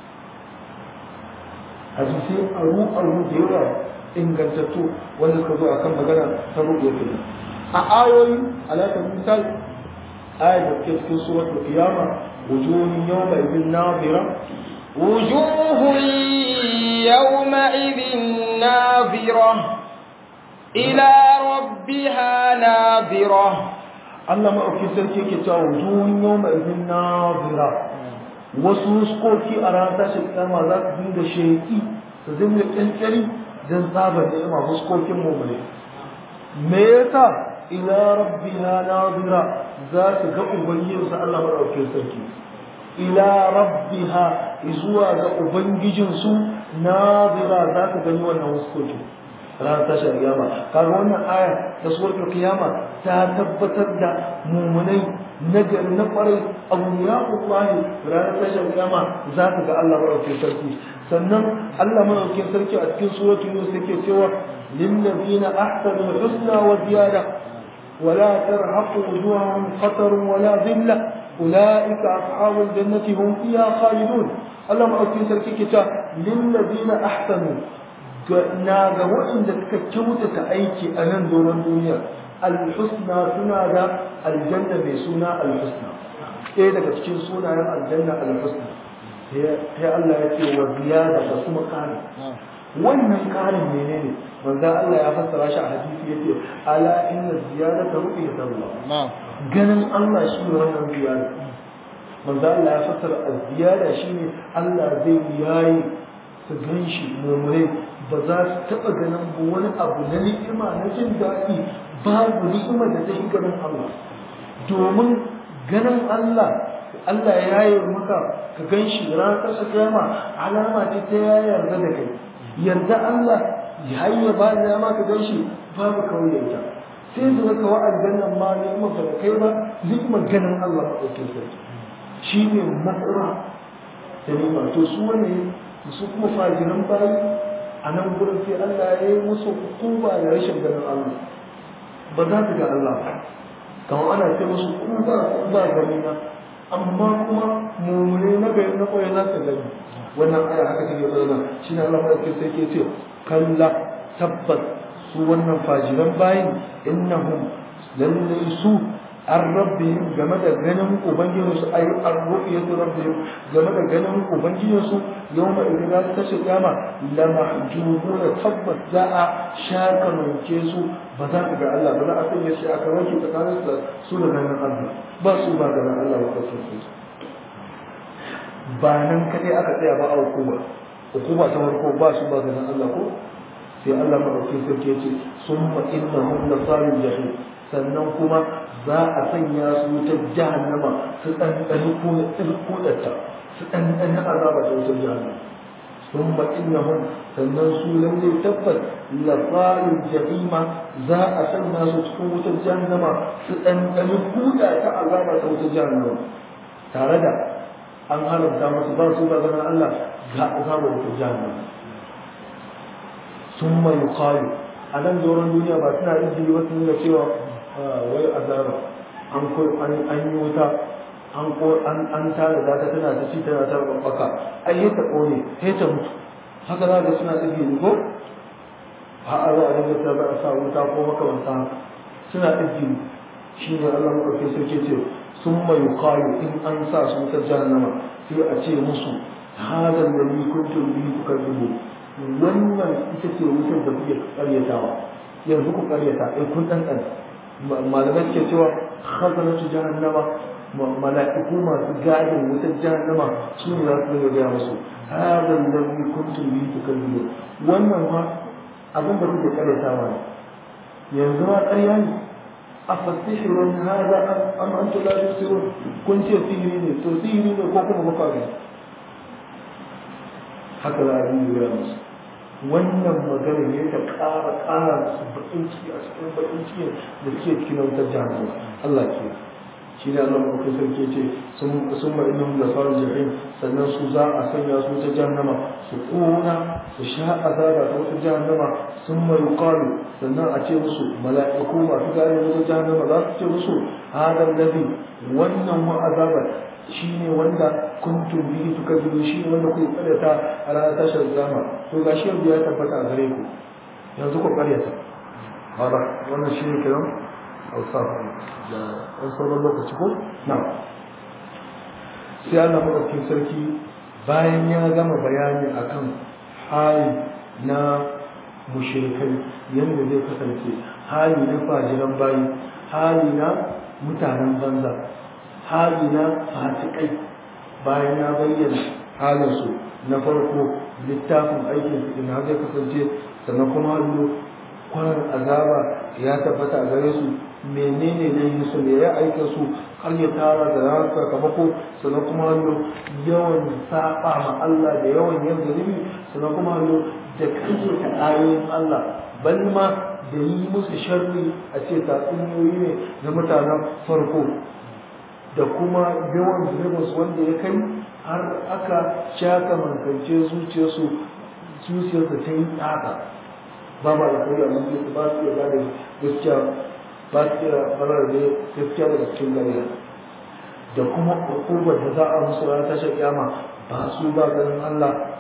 حديثين أرو أرو ديرا إن قلتتو ولا القضاء أكاد مجانا رؤية الله أعاوي على سبيل المثال آية في سورة القيامة وجوه يومئذ ناظرة وجوه يومئذ ناظرة إلى ربها ناظرة Allah maɗauki sarki ke cewa wujuhun yau mai izin nazira wasu huskoki a ranar tashin kiyama za su dinga sheki su dinga ƙyanƙyari don tsabar ni'ima huskokin mummune me yasa ila rabbiha nazira za su ga ubangijinsu Allah maɗauki sarki ila rabbiha zuwa ga ubangijinsu nazira za su gani wannan huskokin ranar tashar kiyama kaga wannan aya ta suratul kiyama ta tabbatar da mumunai nagari na kwarai awliya'ullahi ranar tashar kiyama za ka ga Allah madaukakin sarki sannan Allah madaukakin sarki a cikin suratul yunus yake cewa lil ladina ahsanu husna wa ziyada ولا ترهق وجوههم قتر ولا ذلة أولئك أصحاب الجنة هم فيها خالدون اللهم أكفي سركي كتا للذين أحسنوا na ga waɗanda suka kyautata aiki a nan doron duniya alhusna suna da aljanna mai suna alhusna ɗaya daga cikin sunayen aljanna alhusna sai Allah ya ce wa ziyada da kuma ƙari wannan ƙarin menene manzo Allah ya fassara shi a hadisi yace ala inna ziyadata ru'yatallah ganin Allah shi ne wannan ziyada manzo Allah ya fassara az-ziyada shine Allah zai yayi su ganshi mumure ba za su taɓa ganin wani abu na ni'ima na jin daɗi babu ni'ima da ta shi ganin Allah domin ganin Allah Allah ya yi maka ka gan shi ranar ƙasa kiyama alama ce ta ya yarda da kai yarda Allah ya yi ba da ma ka gan shi babu kawai yarda sai da ka wa aljannan ma ni'ima ba da kai ba ni'imar ganin Allah ba ɗauke sarki shi ne matsara da ni'ima to su wani su kuma fajiran bayi a nan gurin sai Allah ya yi musu hukuma da rashin ganin Allah ba za su ga Allah ba kamar ana ce musu kuba ba gani na amma kuma mummune na gari na koyi za su gani wannan aya haka take bayyana shi ne Allah mai sai ke ce kalla tabbas su wannan fajiran bayin innahum lallai su an rabbihim game da ganin ubangijinsu ai an ru'yatu rabbihim game da ganin ubangijinsu yawma idan za su tashi kiyama la mahjubuna tabbas za a shaka manke su ba za ka ga Allah ba za a sanya shi aka wanke tsakanin su da ganin Allah ba su ba ganin Allah ba kasu su ba nan kadai aka tsaya ba a hukuma hukuma ta farko ba su ba ganin Allah ko sai Allah madaukakin sarki ya ce summa innahum lasalul jahim sannan kuma za a sanya su wutar jahannama su ɗanɗani kuɗatta su ɗanɗani azaba ta wutar jahannama sun ba innahum sannan su lalle tabbas lafarin jahima za a sanya su cikin wutar jahannama su ɗanɗani kuɗa ta azaba ta wutar jahannama tare da an haramta masu ba su ba ganin Allah ga azabar wutar jahannama sun mai yuqalu a nan doron duniya ba suna izini wasu nuna cewa wai azaba an an yi wuta an ko an an tara da ta tana ta ci tana ta babbaka ai ta kone sai ta mutu haka za ga suna izini ko a a za a dinga ta za a sa wuta ko makamanta suna izini shi ne Allah maɗauki sarki ce sun mai yuqalu in an sa su wutar jahannama sai a ce musu hada alladhi kuntum bihi tukazzibu wannan ita ce wutar da kuke karyatawa yanzu ku karyata ai kun dan dan malamai suke cewa khazanatu jahannama mala'iku masu gadin wutar jahannama su ne za su dinga gaya musu hada alladhi kuntum bihi tukazzibu wannan ma abin da kuke karyatawa ne yanzu ma ƙarya ne afasihirun hada am antum la tusirun kun ce sihiri ne to sihiri ne ko kuma baka gani haka za a yi gaya musu wannan magana ne ta ƙara ƙara musu baƙin ciki a cikin baƙin ciki da suke cikin wutar jahannama Allah ke shi ne Allah mafi sarki ce sun ma inahum da sauran jahim sannan su za a sanya su ta jahannama su ƙona su sha azaba ta wata jahannama sun ma yuqalu sannan a ce musu mala'iku masu gane wata jahannama za su ce musu hadal ladhi wannan wa azabar shi ne wanda kuntum bihi tukazzibu shi ne wanda kuke karyata a ranar tashar zama to gashi yanzu ya tabbata a gare ku yanzu ku karyata hada wannan shi ne kiran hausa da ɗan sauran lokaci ko na sai Allah maɗaukin sarki bayan ya gama bayani akan hali na mushrikai yadda zai kasance hali na fajiran bayi hali na mutanen banza hali na fasikai bayan ya bayyana halinsu na farko littafin aikin su ina zai kasance sannan kuma hallo kwanan azaba ya tabbata a gare su menene ne yi su ne ya aika su har ya tara da ranar sakamako sannan kuma hallo yawan saba ma Allah da yawan yin zunubi sannan kuma hallo da kayyata ayoyin Allah bal ma da yi musu sharri a ce tatsuniyoyi ne na mutanen farko da kuma yawan zunubinsu wanda ya kai har aka shaka mankance zuciyarsu zuciyarsu ta yi tsaka ba ba da kai amma su ba su iya gane gaskiya ba su iya farar da gaskiya daga cikin gariya da kuma hukumar da za a musu ranar tashar kiyama ba su ba ganin Allah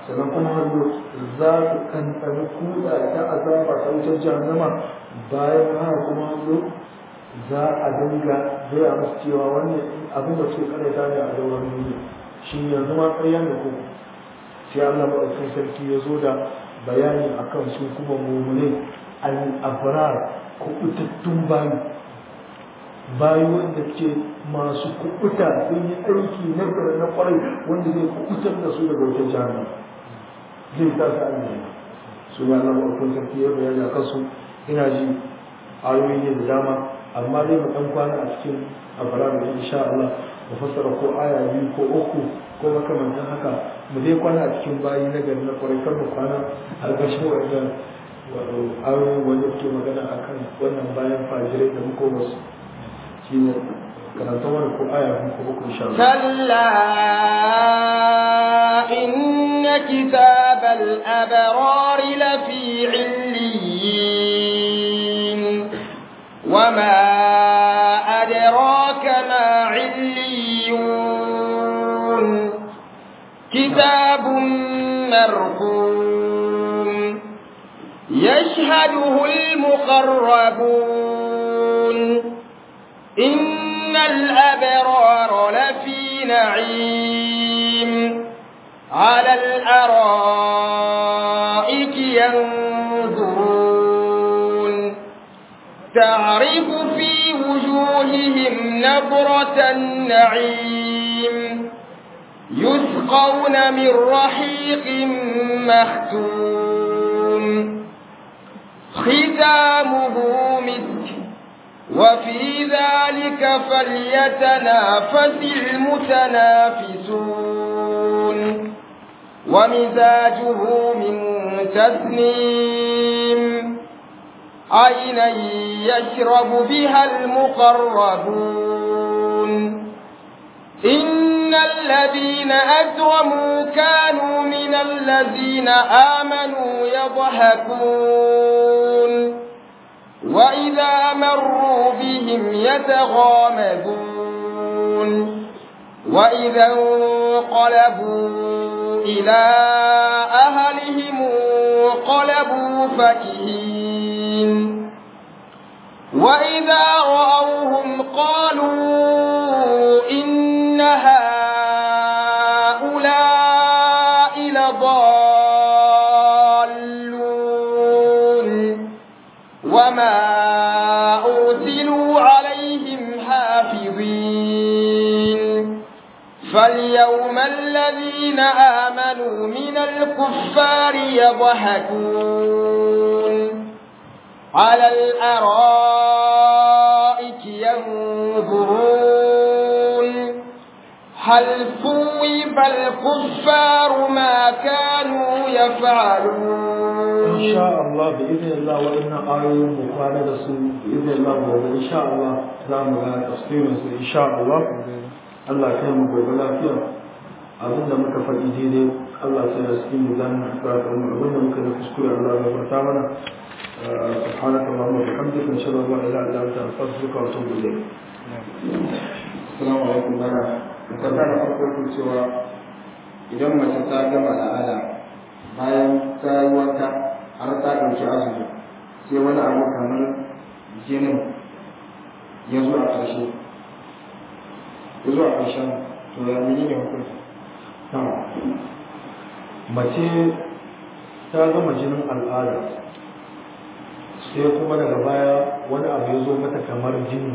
sannan kuma hannu za su kankani kuda ta azaba ta wutar jahannama bayan haka kuma hannu za a dinga gaya musu cewa wannan abin da suke karanta ne a daular duniya shi yanzu ma ƙarya ne ko sai Allah maɗaukin sarki ya zo da bayani akan su kuma mummunai al-abrar kubutattun bayi bayi wanda ke masu kubuta sun yi aiki na gari na kwarai wanda zai kubutar da su daga wata jami'a zai ta su aljanna su ya Allah maɗaukin sarki ya bayani akan su ina ji ayoyi ne da dama amma dai mu ɗan kwana a cikin abrar da insha Allah mu fassara ko aya biyu ko uku ko makamantan haka mu dai kwana a cikin bayi na gari na kwarai kar mu kwana a ƙarshen wajen ayoyi wanda ke magana a kan wannan bayan fajirai da muka wasu shi ne karanta wani ko aya biyu ko uku insha Allah كلا إن كتاب الأبرار لفي عليين وما أدراك ما عليون كتاب مرقوم يشهده المقربون إن الأبرار لفي نعيم على الأرائك ينظرون تعرف في وجوههم نظرة النعيم يسقون من رحيق مختوم ختامه مسك وفي ذلك فليتنافس المتنافسون ومزاجه من تسنيم عينا يشرب بها المقربون إن الذين أجرموا كانوا من الذين آمنوا يضحكون وإذا مروا بهم يتغامزون وإذا انقلبوا إلى أهلهم انقلبوا فكهين وإذا رأوهم قالوا إن هؤلاء لضالون وما أرسلوا عليهم حافظين فاليوم الذين آمنوا من الكفار يضحكون على الأرائك ينظرون هل ثوب الكفار ما كانوا يفعلون إن شاء الله بإذن الله وإن آية مقالة رسول بإذن الله وإن شاء الله زام على تفسير إن شاء الله الله كان مقبلا فيها abin da muka faɗi daidai Allah sai ya cikin mizanin hasbatar mu abin da muka da kuskure Allah ya barta mana سبحانك اللهم وبحمدك نشهد ان لا اله الا انت نستغفرك ونتوب اليك Assalamu alaikum bana. Musanta da farko ke cewa idan mace ta gama al'ada bayan ta yi wanka har ta ɗauki azumi sai wani abu kamar jinin ya zo a ƙarshe. Ya zo a ƙarshen to ya mene ne hukunci? mace ta gama jinin al'ada sai kuma daga baya wani abu ya zo mata kamar jini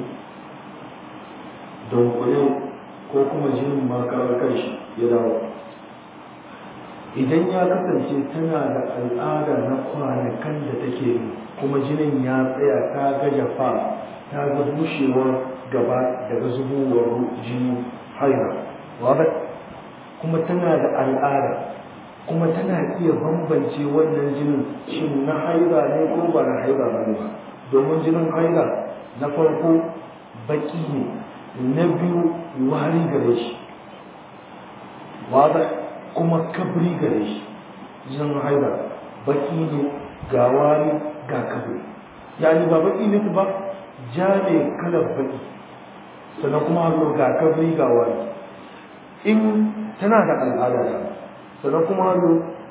dunkule ko kuma jinin ma kawai kanshi ya dawo idan ya kasance tana da al'ada na kwanakan da take yi kuma jinin ya tsaya ta ga jafa ta ga bushewar gaba daga zubowar jini haira wadda kuma tana da al'ada kuma tana iya bambance wannan jinin shin na haida ne ko ba na haida ba ne ba domin jinin haida na farko baki ne na biyu wari gare shi wada kuma kabri gare shi jinin haida baki ne ga wari ga kabri yani ba baki ne ba ja ne kalar baki sannan kuma hannu ga kabri ga wari in tana da al'ada da sannan kuma hannu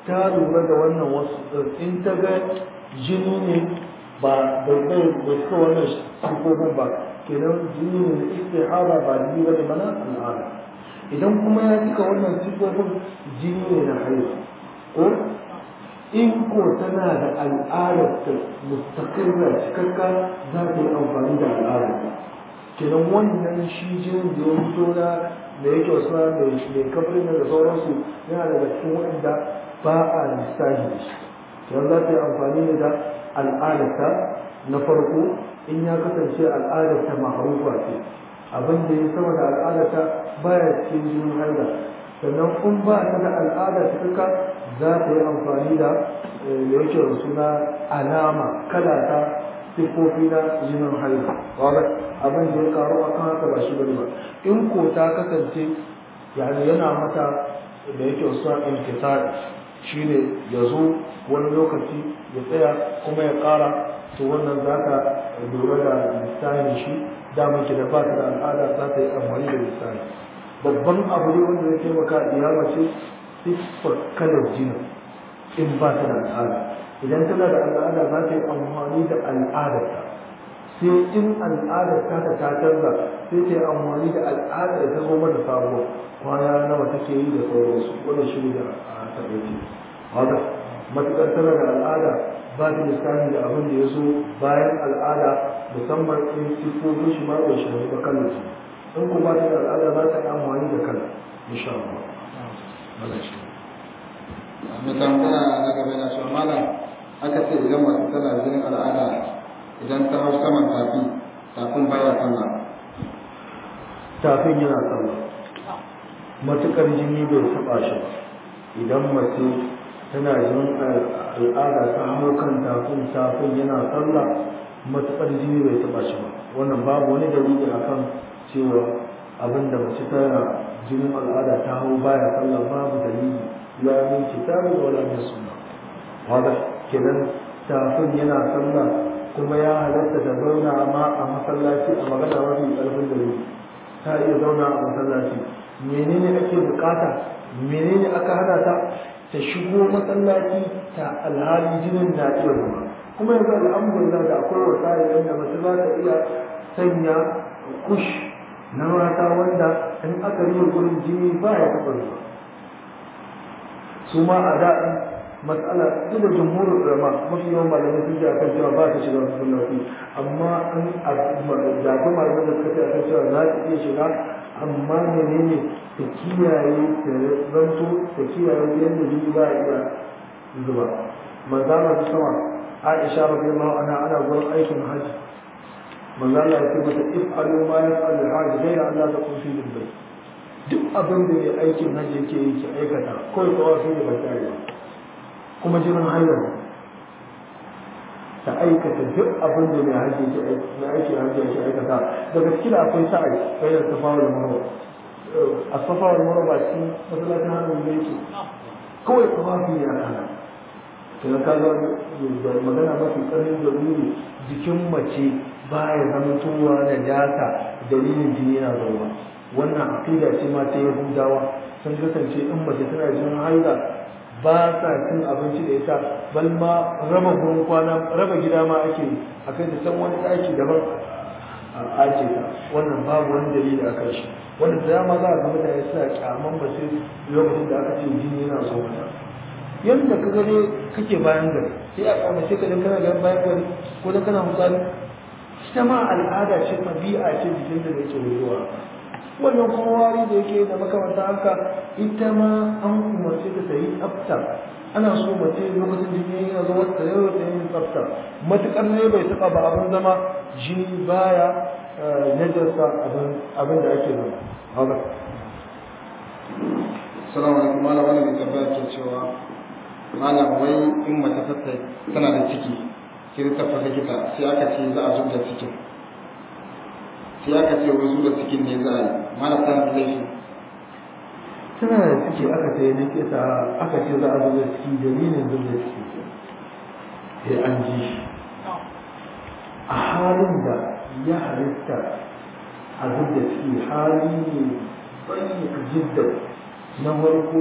ta lura da wannan wasu in ta ga jini ne ba da bai da suka wannan sifofin ba kenan jini ne da istihara ba jini ba ne mana al'ada idan kuma ya cika wannan sifofin jini ne na haihu ko in ko tana da al'adar ta mustaqirra cikakka za ta yi amfani da al'adar kenan wannan shi jinin da ya fito na da yake wasu mai mai kafirin da sauransu yana daga cikin waɗanda ba a lissafi da shi kenan za ta yi amfani ne da al'adarta na farko in ya kasance al'adarta ma'arufa ce abin da ya sama da al'adarta baya cikin jinin haila sannan in ba ta da al'ada cikakka za ta yi amfani da da yake da suna alama kala ta siffofi na jinin haila wadda abin da ya karu a kan haka ba shi bane ba in ko ta kasance yani yana mata da yake wasu inkisari shine ya zo wani lokaci ya tsaya kuma ya kara to wannan za ka lura da lissani shi damar ki da ba ta da al'ada za ta yi amfani da lissani babban abu ne wanda zai taimaka iya mace siffar kalar jinin in ba ta da al'ada idan tana da al'ada za ta yi amfani da al'adarta sai in al'adar ta ta ta canza sai ta yi amfani da al'adar da ta zo mata sabuwa kwana nawa take yi da sauransu wannan shi ne da a taɓaice haka matuƙar tana da al'ada ba ta lissafi da abin da ya zo bayan al'ada musamman in siffofin shi ma bai shafi ba kallon su in ko ba ta da al'ada za ta yi amfani da kala insha Allah. Allah shi. mai tambaya na gaba na cewa malam aka ce idan mace tana jinin al'ada idan ta hau saman tafi tafin baya sallah Tafin yana sallah. Matuƙar jini bai taɓa shi ba. Idan mace tana jinin al'ada ta hau kan tafin tafin yana sallah matuƙar jini bai taɓa shi ba. Wannan babu wani dalili akan cewa abinda mace tana jinin al'ada ta hau baya sallah babu dalili la min kitabi wala min sunna hada kenan tafin yana sallah kuma ya halatta da zauna ma a masallaci a magana mafi ƙarfin dalili ta iya zauna a masallaci menene ake bukata menene aka hana ta ta shigo masallaci ta alhali jinin na iya ruwa kuma yanzu alhamdulillah da akwai wasa'ilin da mace za ta iya sanya kush na mata wanda in aka yi gurin jini ba ya taɓa zuwa su ma a da'in matsala duk da jumhurin ulama mafi yawan malamai sun ce akan cewa ba ta shiga masallaci amma an jafi malamai da suka ce akan cewa za ta iya shiga amma menene ta kiyaye ta zanto ta kiyaye yadda jini ba ya iya zuba manzana su sama aisha radiyallahu anha ana gurin aikin hajji manzana ya ce mata if'alu ma yaf'alu al-hajj ghayra an la takun fi al-bayt duk abin da mai aikin hajji yake yi ki aikata kawai kawai sai da bata yi kuma jirin hanyar ta aikata duk abin da mai hajji yake mai aikin hajji yake aikata daga cikin akwai sa'i bayan safa da marwa a safa da marwa ba cikin masallacin hannun da yake kawai kawai fi ya kana kuma ka ga da magana mafi tsarin da wuri jikin mace baya zama tuwa da data dalilin jini yana zauwa wannan aqida ce ma ta yahudawa sun kasance in mace tana jin haila ba sa cin abinci da ita bal ma raba gurin kwana raba gida ma ake a kai ta can wani ɗaki daban a ake ta wannan babu wani dalili a kan shi wanda da dama za a ga mutane suna kyaman ba sai lokacin da aka ce jini yana zo mata yadda ka gane kake bayan gari sai a kyamace ka dan kana ga bayan gari ko dan kana misali ita ma al'ada ce tabi'a ce jikin da yake wucewa wannan kuma wari da yake da makamanta haka ita ma an umarce ta ta yi tsafta ana so mace lokacin jini yana zama ta yau ta yi tsafta matukar ne bai taba ba abin zama jini baya najarsa abin da ake zama haka salamu alaikum malam wannan mai tambaya ke cewa malam wai in mace ta tana da ciki sai ta tafi likita sai aka ce za a zub da cikin sai aka ce wai zuba cikin ne za a yi mana tana da laifi tana da ciki aka ce likita aka ce za a zuba ciki dalilin zuba ciki sai an ji shi a halin da ya halitta a zuba ciki hali ne bayyana jidda na farko da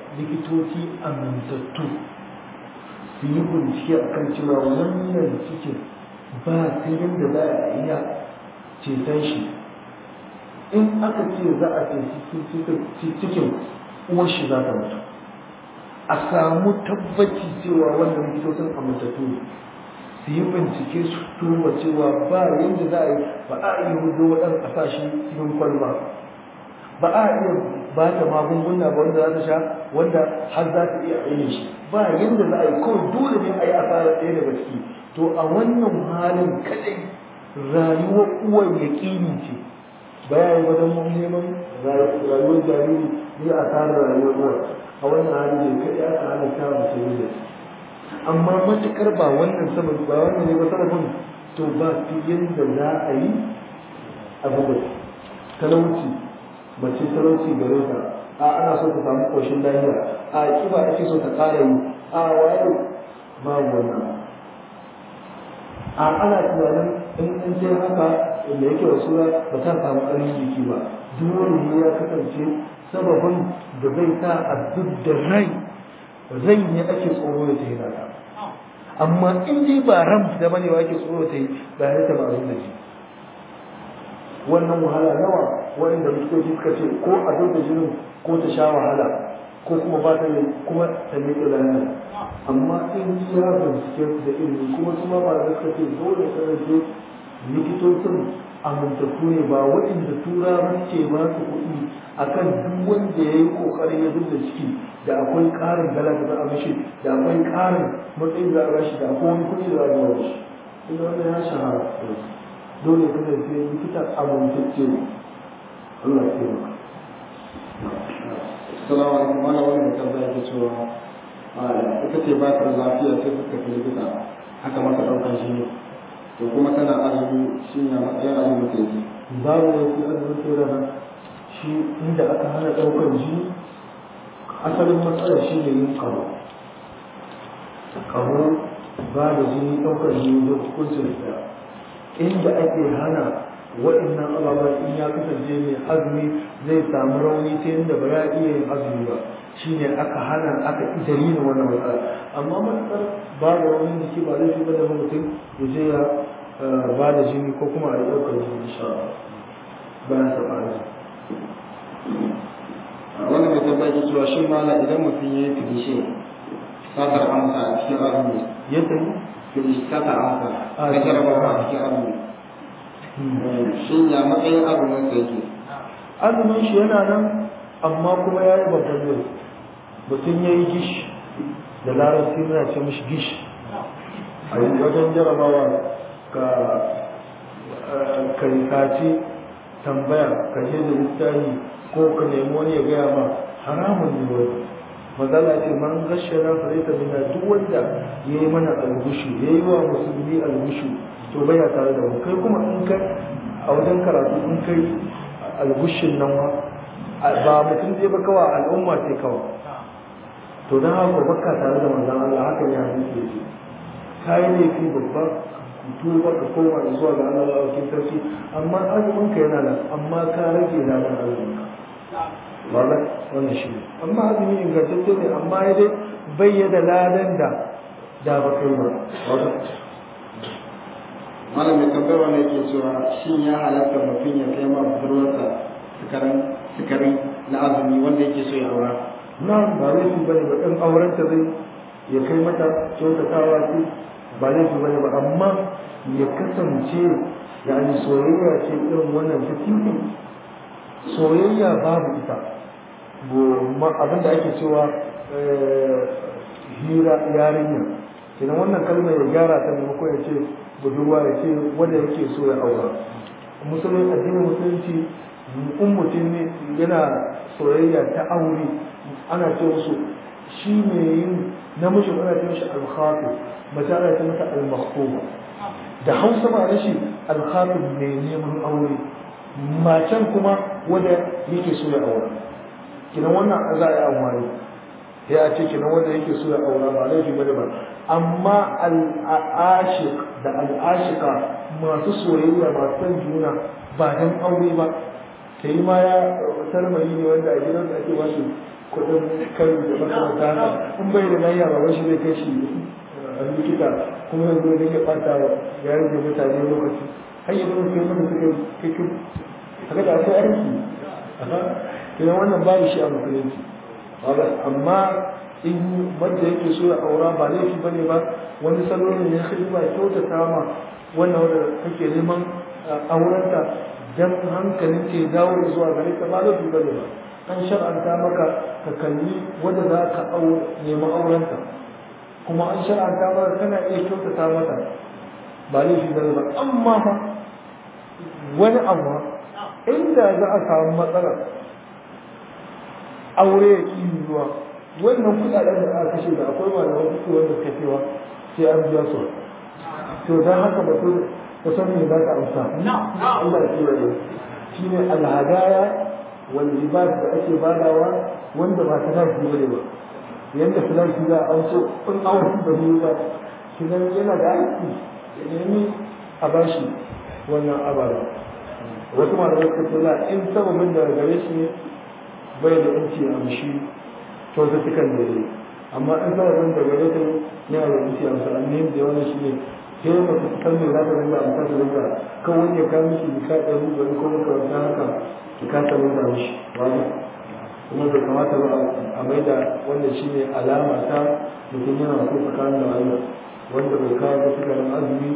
likitoci amintattu su yi bincike a kan cewa wannan cikin ba ta yadda za a iya ceton shi in aka ce za a ce cikin uwar shi za ta mutu a samu tabbaci cewa wannan likitocin amintattu ne su yi bincike su tuba cewa ba yadda za a yi ba a iya hudu waɗanda a sa shi cikin kwalba ba a iya ba ta magunguna ba wanda za ta sha wanda har za ta iya aini shi ba yadda za a yi kawai dole ne a yi asara ɗaya daga ciki to a wannan halin kadai rayuwar uwar yaƙini ce ba ya yi wajen neman rayuwar jariri ne a tara rayuwar uwar a wannan hali ne kadai aka halatta mutum da amma matuƙar ba wannan sababi ba wannan ne ba sababin to ba fi yadda za a yi abu da talauci mace talauci gare ta a ana so ta samu koshin lafiya a kiba ake so ta ƙara yi a waye ba wannan a ana tunanin in in sai haka da yake wasu ba ta samu ƙarfin jiki ba dole ne ya kasance sababin da zai sa a duk da rai rai ne ake tsoro da ta yi nata amma in dai ba ran da bane wa ake tsoro ta yi ba ya ta ba abin da shi wannan wahala nawa wanda likitoci suka ce ko a da jinin ko ta sha wahala ko kuma ba ta yi kuma ta miƙe lafiya amma in ya bincike da ilimi kuma su ma ba da suka ce dole kasance likitocin amintattu ne ba waɗanda turawan ce ba su kuɗi akan duk wanda ya yi ƙoƙarin ya da ciki da akwai ƙarin dala da za a mishi da akwai ƙarin matsayin da a bashi da akwai wani kuɗi da za a ba shi ina wannan ya shahara dole ka da sai likita amintacce ne Allah ya taimaka Assalamu alaikum wannan wani mutum zai ke cewa ita ce ba ta da lafiya sai suka fi likita aka masa ɗaukar shi to kuma tana azumi shi ne matsayin azumi ta yi babu da fi azumin tsere nan shi inda aka hana ɗaukar jini asalin matsalar shi ne yin ƙaho ƙaho ba da jini ɗaukar jini da hukuncin da inda ake hana waɗannan ababen in ya kasance mai azumi zai samu rauni ta yadda ba ya iya yin azumi ba shine aka hana aka idari ne wannan matsala amma matsar ba da rauni jiki ba zai shiga da mutum ya je ya ba da jini ko kuma a yi ɗaukar jini insha bayan sa ɓari wanda mai tambaya ke cewa shin mala idan mutum ya yi filishe satar amsa a cikin azumi yadda yi filishe satar amsa na jarabawa a cikin azumi shin ya matsayin azumin sa yake azumin shi yana nan amma kuma ya yi babban zai mutum ya yi gish da larabci muna ce mishi gish a wajen jarabawa ka karikaci tambaya ka je da littafi ko ka nemi wani ya gaya ma haramun ne wani mazala ce man gashe na farita bina duk wanda ya yi mana algushu ya yi wa musulmi algushu to baya tare da mu kai kuma in kai a wajen karatu in kai algushin nan ba mutum zai ba kawa al'umma ce kawai to don haka baka tare da manzan Allah haka ne hadisi yake kai ne fi babba tuba ka koma zuwa ga Allah wa kin sarki amma azumin ka yana nan amma ka rage ladan azumin ka wallahi wannan shi ne amma azumi ingantacce ne amma ya dai bayyana ladan da da ba kai ba malam mai tambayar ne ke cewa shin ya halatta mutum ya kai ma budurwarsa sukarin sukarin na azumi wanda yake so ya aura nan ba laifi bane ba ɗan auren ta zai ya kai mata kyautatawa ce ba laifi bane ba amma ya kasance yani soyayya ce irin wannan ta titi soyayya babu ita abin da ake cewa hira yarinya kenan wannan kalmar ya gyara ta maimakon ya ce budurwa ya ce wanda yake so ya aura musulun addinin musulunci in mutum ne yana soyayya ta aure ana ce musu shi ne yin namijin ana ce mishi alkhafi mace ana ce mata almaktuba da hausa ba da shi alkhafi mai neman aure macen kuma wanda yake so ya aura kinan wannan za a yi amfani ya ce kinan wanda yake so ya aura ba laifi bane ba amma al'ashiq da al'ashika masu soyayya masu son juna ba dan aure ba ta yi ma ya sarmari ne wanda a gidansu ake ba shi kuɗin kai da makamata haka in bai da lafiya ba shi zai kai shi a likita kuma yanzu da ya ɓata ya rage mutane lokaci har yi zama kai mana suka kai haka da akwai aiki idan wannan babu shi a musulunci amma in wanda yake so ya aura ba laifi ba ne ba wani salo ne ya kai ba kyautata ma wannan wanda kake neman aurenta dan hankalin ke dawo zuwa gare ka ba laifi ba ne ba an shar'anta maka ka kalli wanda za ka nemi aurenta kuma an shar'anta maka kana iya kyautata mata ba laifi ba ne ba amma fa wani abu inda za a samu matsala aure ya ƙi zuwa wannan kudaden da aka kashe da akwai malaman kuɗi wanda suka cewa sai an biya su to dan haka ba su ba san me za ka amsa Allah ya kiyaye shine alhadaya wal ibad da ake badawa wanda ba ta dace bane ba yanda fulaki za a so in awon da ne ba kinan yana da aiki ya nemi a bashi wannan abara wasu malamai suka ce la in sababin da gare shi ne bai da inci a mishi kyaututtukan da ya amma in sababin da gare ta yana da inci a mishi annayin da wannan shi ne ke mace ta san me za ta rinka amsa ta rinka kan wani ya kawo miki ka ɗari bari ko makaranta haka ki kasa rinka mishi wani kuma bai kamata ba a maida wannan shi ne alama ta mutum yana so tsakanin da Allah wanda bai kawo ba suka rin azumi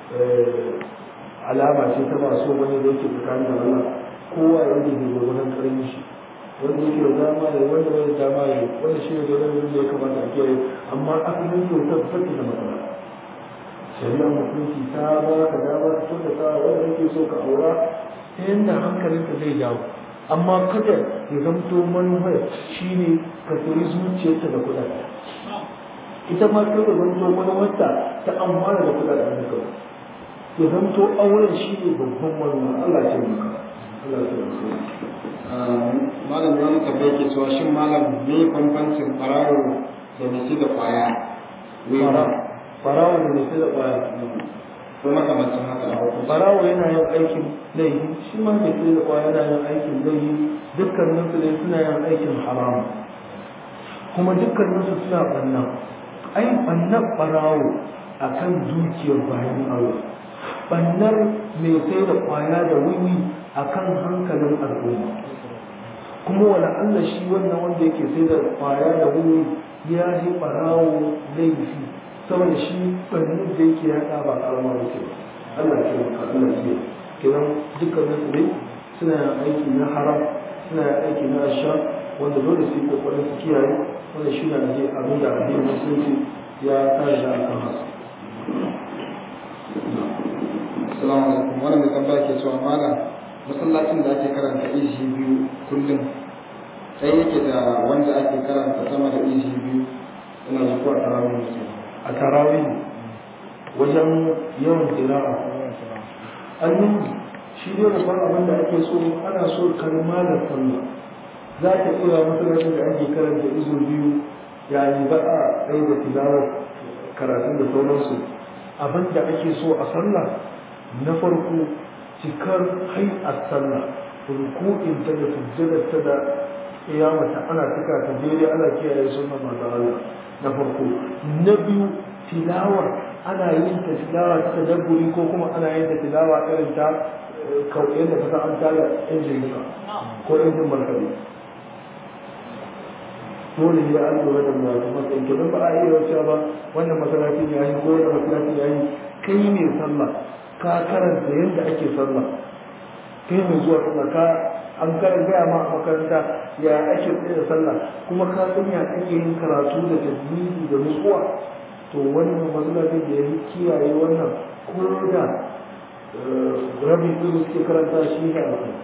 alama ce ta ba so wani da yake tsakanin da Allah kowa ya rage da gwagwanin karin shi wanda yake da dama ya wanda bai da dama ya wanda shi ne da wani da ya kamata a kiyaye amma asalin kyautar take da matsala shari'a mutunci ta ba ka dama ka kyautata wanda yake so ka aura ta yadda hankalinka zai dawo amma kada ya zamto manufar shi ne ka sayi zuciyarta da kuɗaɗe ita ma kada zamto manufarta ta amfana da kuɗaɗen da kawai ya zamto auren shi ne babban manufa Allah ce maka Allah ce maka malam wani tabbai ke cewa shin malam me bambancin farawo da nasi da kwaya farawo da nasi da kwaya ko makamancin haka a hukunci barawo yana yin aikin laifi shi ma mai sai da kwaya yana yin aikin laifi dukkanin su ne suna yin aikin haramu kuma dukkanin su suna banna ai bannan barawo akan dukiyar bayan Allah bannar mai sai da kwaya da wiwi akan hankalin al'umma kuma wala Allah shi wannan wanda yake sai da kwaya da wiwi ya yi barawo laifi saboda shi bannin da yake yaɗa ba karama da ke Allah ke maka Allah ke kiran dukkanin su ne suna yin aiki na haram suna yin aiki na asha wanda dole su yi kokarin su kiyaye wanda shi na je abin da addinin musulunci ya tare da akan haka Assalamu alaikum wannan mai tambaya ke cewa malam masallacin da ake karanta ishi biyu kullum sai yake da wanda ake karanta sama da ishi biyu ina ji ko a tarawih ne a tarawih wajen yawan tira'a annin shi ne babban abin da ake so ana so kalma da sallah za ta iya masallacin da ake karanta izo biyu yani ba a tsaye da tilawar karatun da sauransu abin da ake so a sallah na farko cikar a sallah ruku'in ta da sujjadar ta da iyamata ana cika ta daidai ana kiyaye sunan manzon Allah na farko na biyu tilawar ana yin ta tilawa ta tadabburi ko kuma ana yin ta tilawa irin ta kauye da kasa an tara injin ka ko injin markaɗe dole ne an lura da wato matsayin ke ba a iya wacewa ba wannan masalacin ya yi ko wannan masalacin ya yi kai ne sallah ka karanta yadda ake sallah kai mai zuwa sallah ka an karan gaya ma a makaranta ya ake tsaye da sallah kuma ka san ya ake yin karatu da tajwidi da nutsuwa to wannan matsalolin da ya yi kiyaye wannan ko da rabin ɗin suke karanta shi ne a kai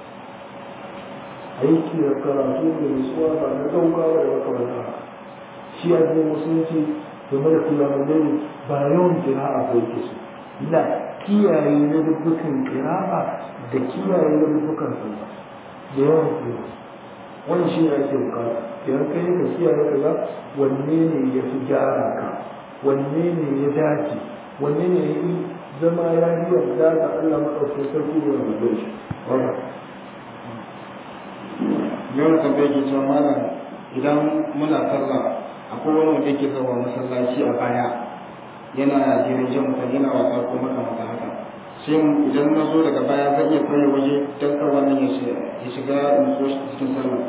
aiki da karatu da nutsuwa ba na gaugawa da makamanta shi ya zai musulunci game da kiyamun dare ba yawan kira'a ba yake su la kiyaye na dubbukan kira'a da kiyaye na dubbukan sallah da yawan kira'a wani shi ne ake bukata idan kai ka kiyaye kaza wanne ne ya fi gyara ka wanne ne ya dace wanne ne ya yi zama ya yi yarda da Allah maɗaukin sarki da wanda zai shi yau da tambaye ke cewa malam idan muna sallah akwai wani wanda yake zama masallaci a baya yana jirin jan mutane yana wasa ko makamata haka sai idan na zo daga baya zan iya kawai waje don kar wannan ya shiga nutso cikin sallah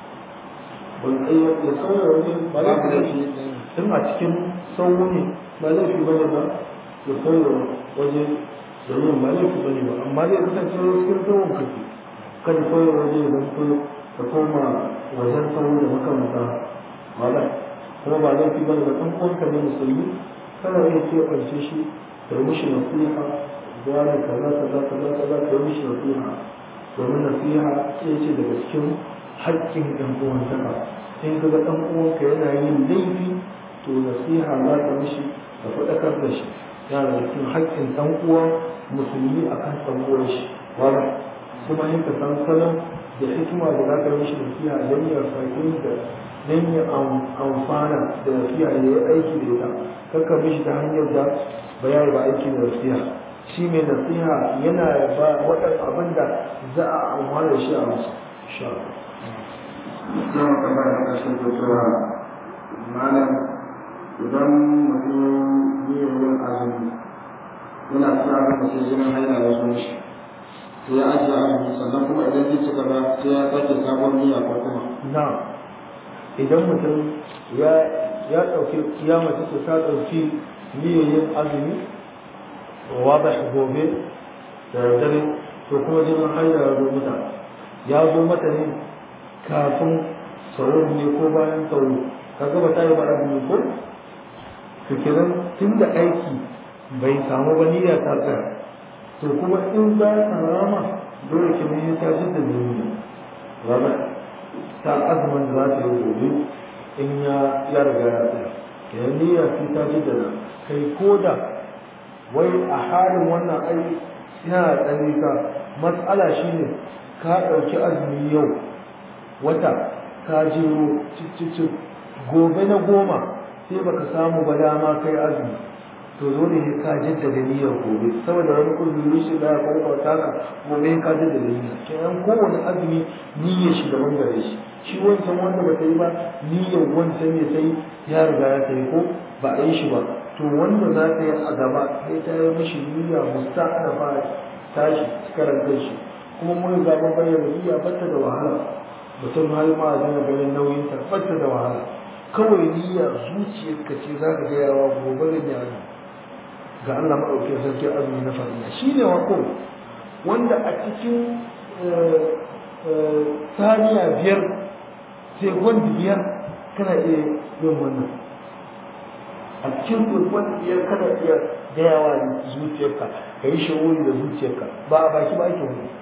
ya sauya waje ba za ka laifi in a cikin sauwo ne ba laifi ba ne ba ya sauya waje da yin ba laifi ba ne ba amma zai kasance cikin sauwon kake kada sauya waje ya zanto ka koma wajen sauwo da makamata wala kuma ba laifi ba ne ba ɗan uwanka ne musulmi kana iya keɓance shi da mishi nasiha gane kaza kaza kaza kaza ka yi mishi nasiha domin nasiha ɗaya ce daga cikin haƙƙin ɗan uwantaka in ga ɗan uwanka yana yin laifi to nasiha za ka mishi ka faɗakar da shi yana da cikin haƙƙin ɗan uwa musulmi a kan ɗan uwan shi wala kuma in ka san salon da hikima da za ka mishi nasiha don ya fahimci da don ya amfana da nasiha ya yi aiki da ita kakka mishi ta hanyar da ba ya ba aiki da nasiha shi mai nasiha yana ba waɗanda abin da za a amfana da shi a masu sha yawan tambaya na ƙarshe ko cewa malam idan mutum yi yin azumi yana cikin abin da sai jinin haila ya zo mishi sai ya ajiye azumi sannan kuma idan zai ci gaba sai ya sake sabon niyya ko kuma na idan mutum ya ya ɗauki ya mace ta ɗauki niyyar azumi wada gobe da dare to kuma jinin haila ya zo mata ya zo mata ne kafin sauran ne ko bayan sauro ka gaba ta yi ba azumi ko to kenan tun da aiki bai samu ba niyya ta tsaya to kuma in za ta rama dole ki ne ta ji da niyya rama ta azumin da za ta yi gobe in ya ya riga ya tsaya kenan niyya sai ta ji da kai ko da wai a halin wannan ai yana da ka matsala shine ka ɗauki azumi yau wata ka jiro cicicin gobe na goma sai baka samu ba dama kai azumi to dole ne ka jaddada niyyar gobe saboda wani kuzuri shi da ya kwakwata ka gobe ka jaddada niyyar kenan kowane azumi niyyar shi daban gare shi shi wancan wanda ba ta yi ba niyyar wancan ne sai ya riga ya ta yi ko ba a yi shi ba to wanda za ta yi a gaba sai ta yi mishi niyya musta ana fara tashi karantar shi kuma mun ga mun bayyana niyya bata da wahala mutum har ma zai bayan nauyin ta bata da wahala kawai niyya zuciyarka ce za ka gaya wa gobe da yaro ga Allah maɗaukin sarki azumi na fariya shi ne wako wanda a cikin saniya biyar sekon biyar kana iya yin wannan a cikin sekon biyar kana iya gayawa da zuciyarka ka yi shawuri da zuciyarka ba a baki ba ake wani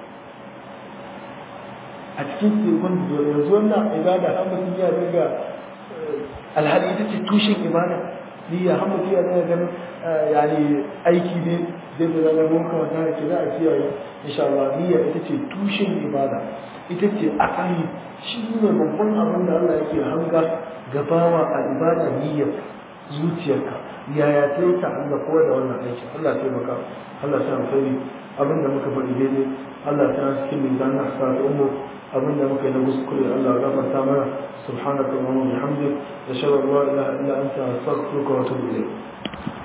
a cikin sekon biyar yanzu wannan ibada an mutum ya riga alhali ita ce tushen ibada niyya har mutum ya daga ganin yani aiki ne zai da zaga mun kawai da ke za a kiyaye insha Allah niyya ita ce tushen ibada ita ce asali shi ne babban abin da Allah yake hanga gabawa a ibada niyya zuciyarka yaya sai ta Allah ko da wannan aiki Allah ya maka Allah ya alkhairi abin da muka faɗi daidai Allah ta cikin mizan na sa ummu abin da muka yi na kuskure Allah ya gafarta mana subhanaka wa bihamdik nashhadu an la ilaha illa anta astaghfiruka wa atubu ilayk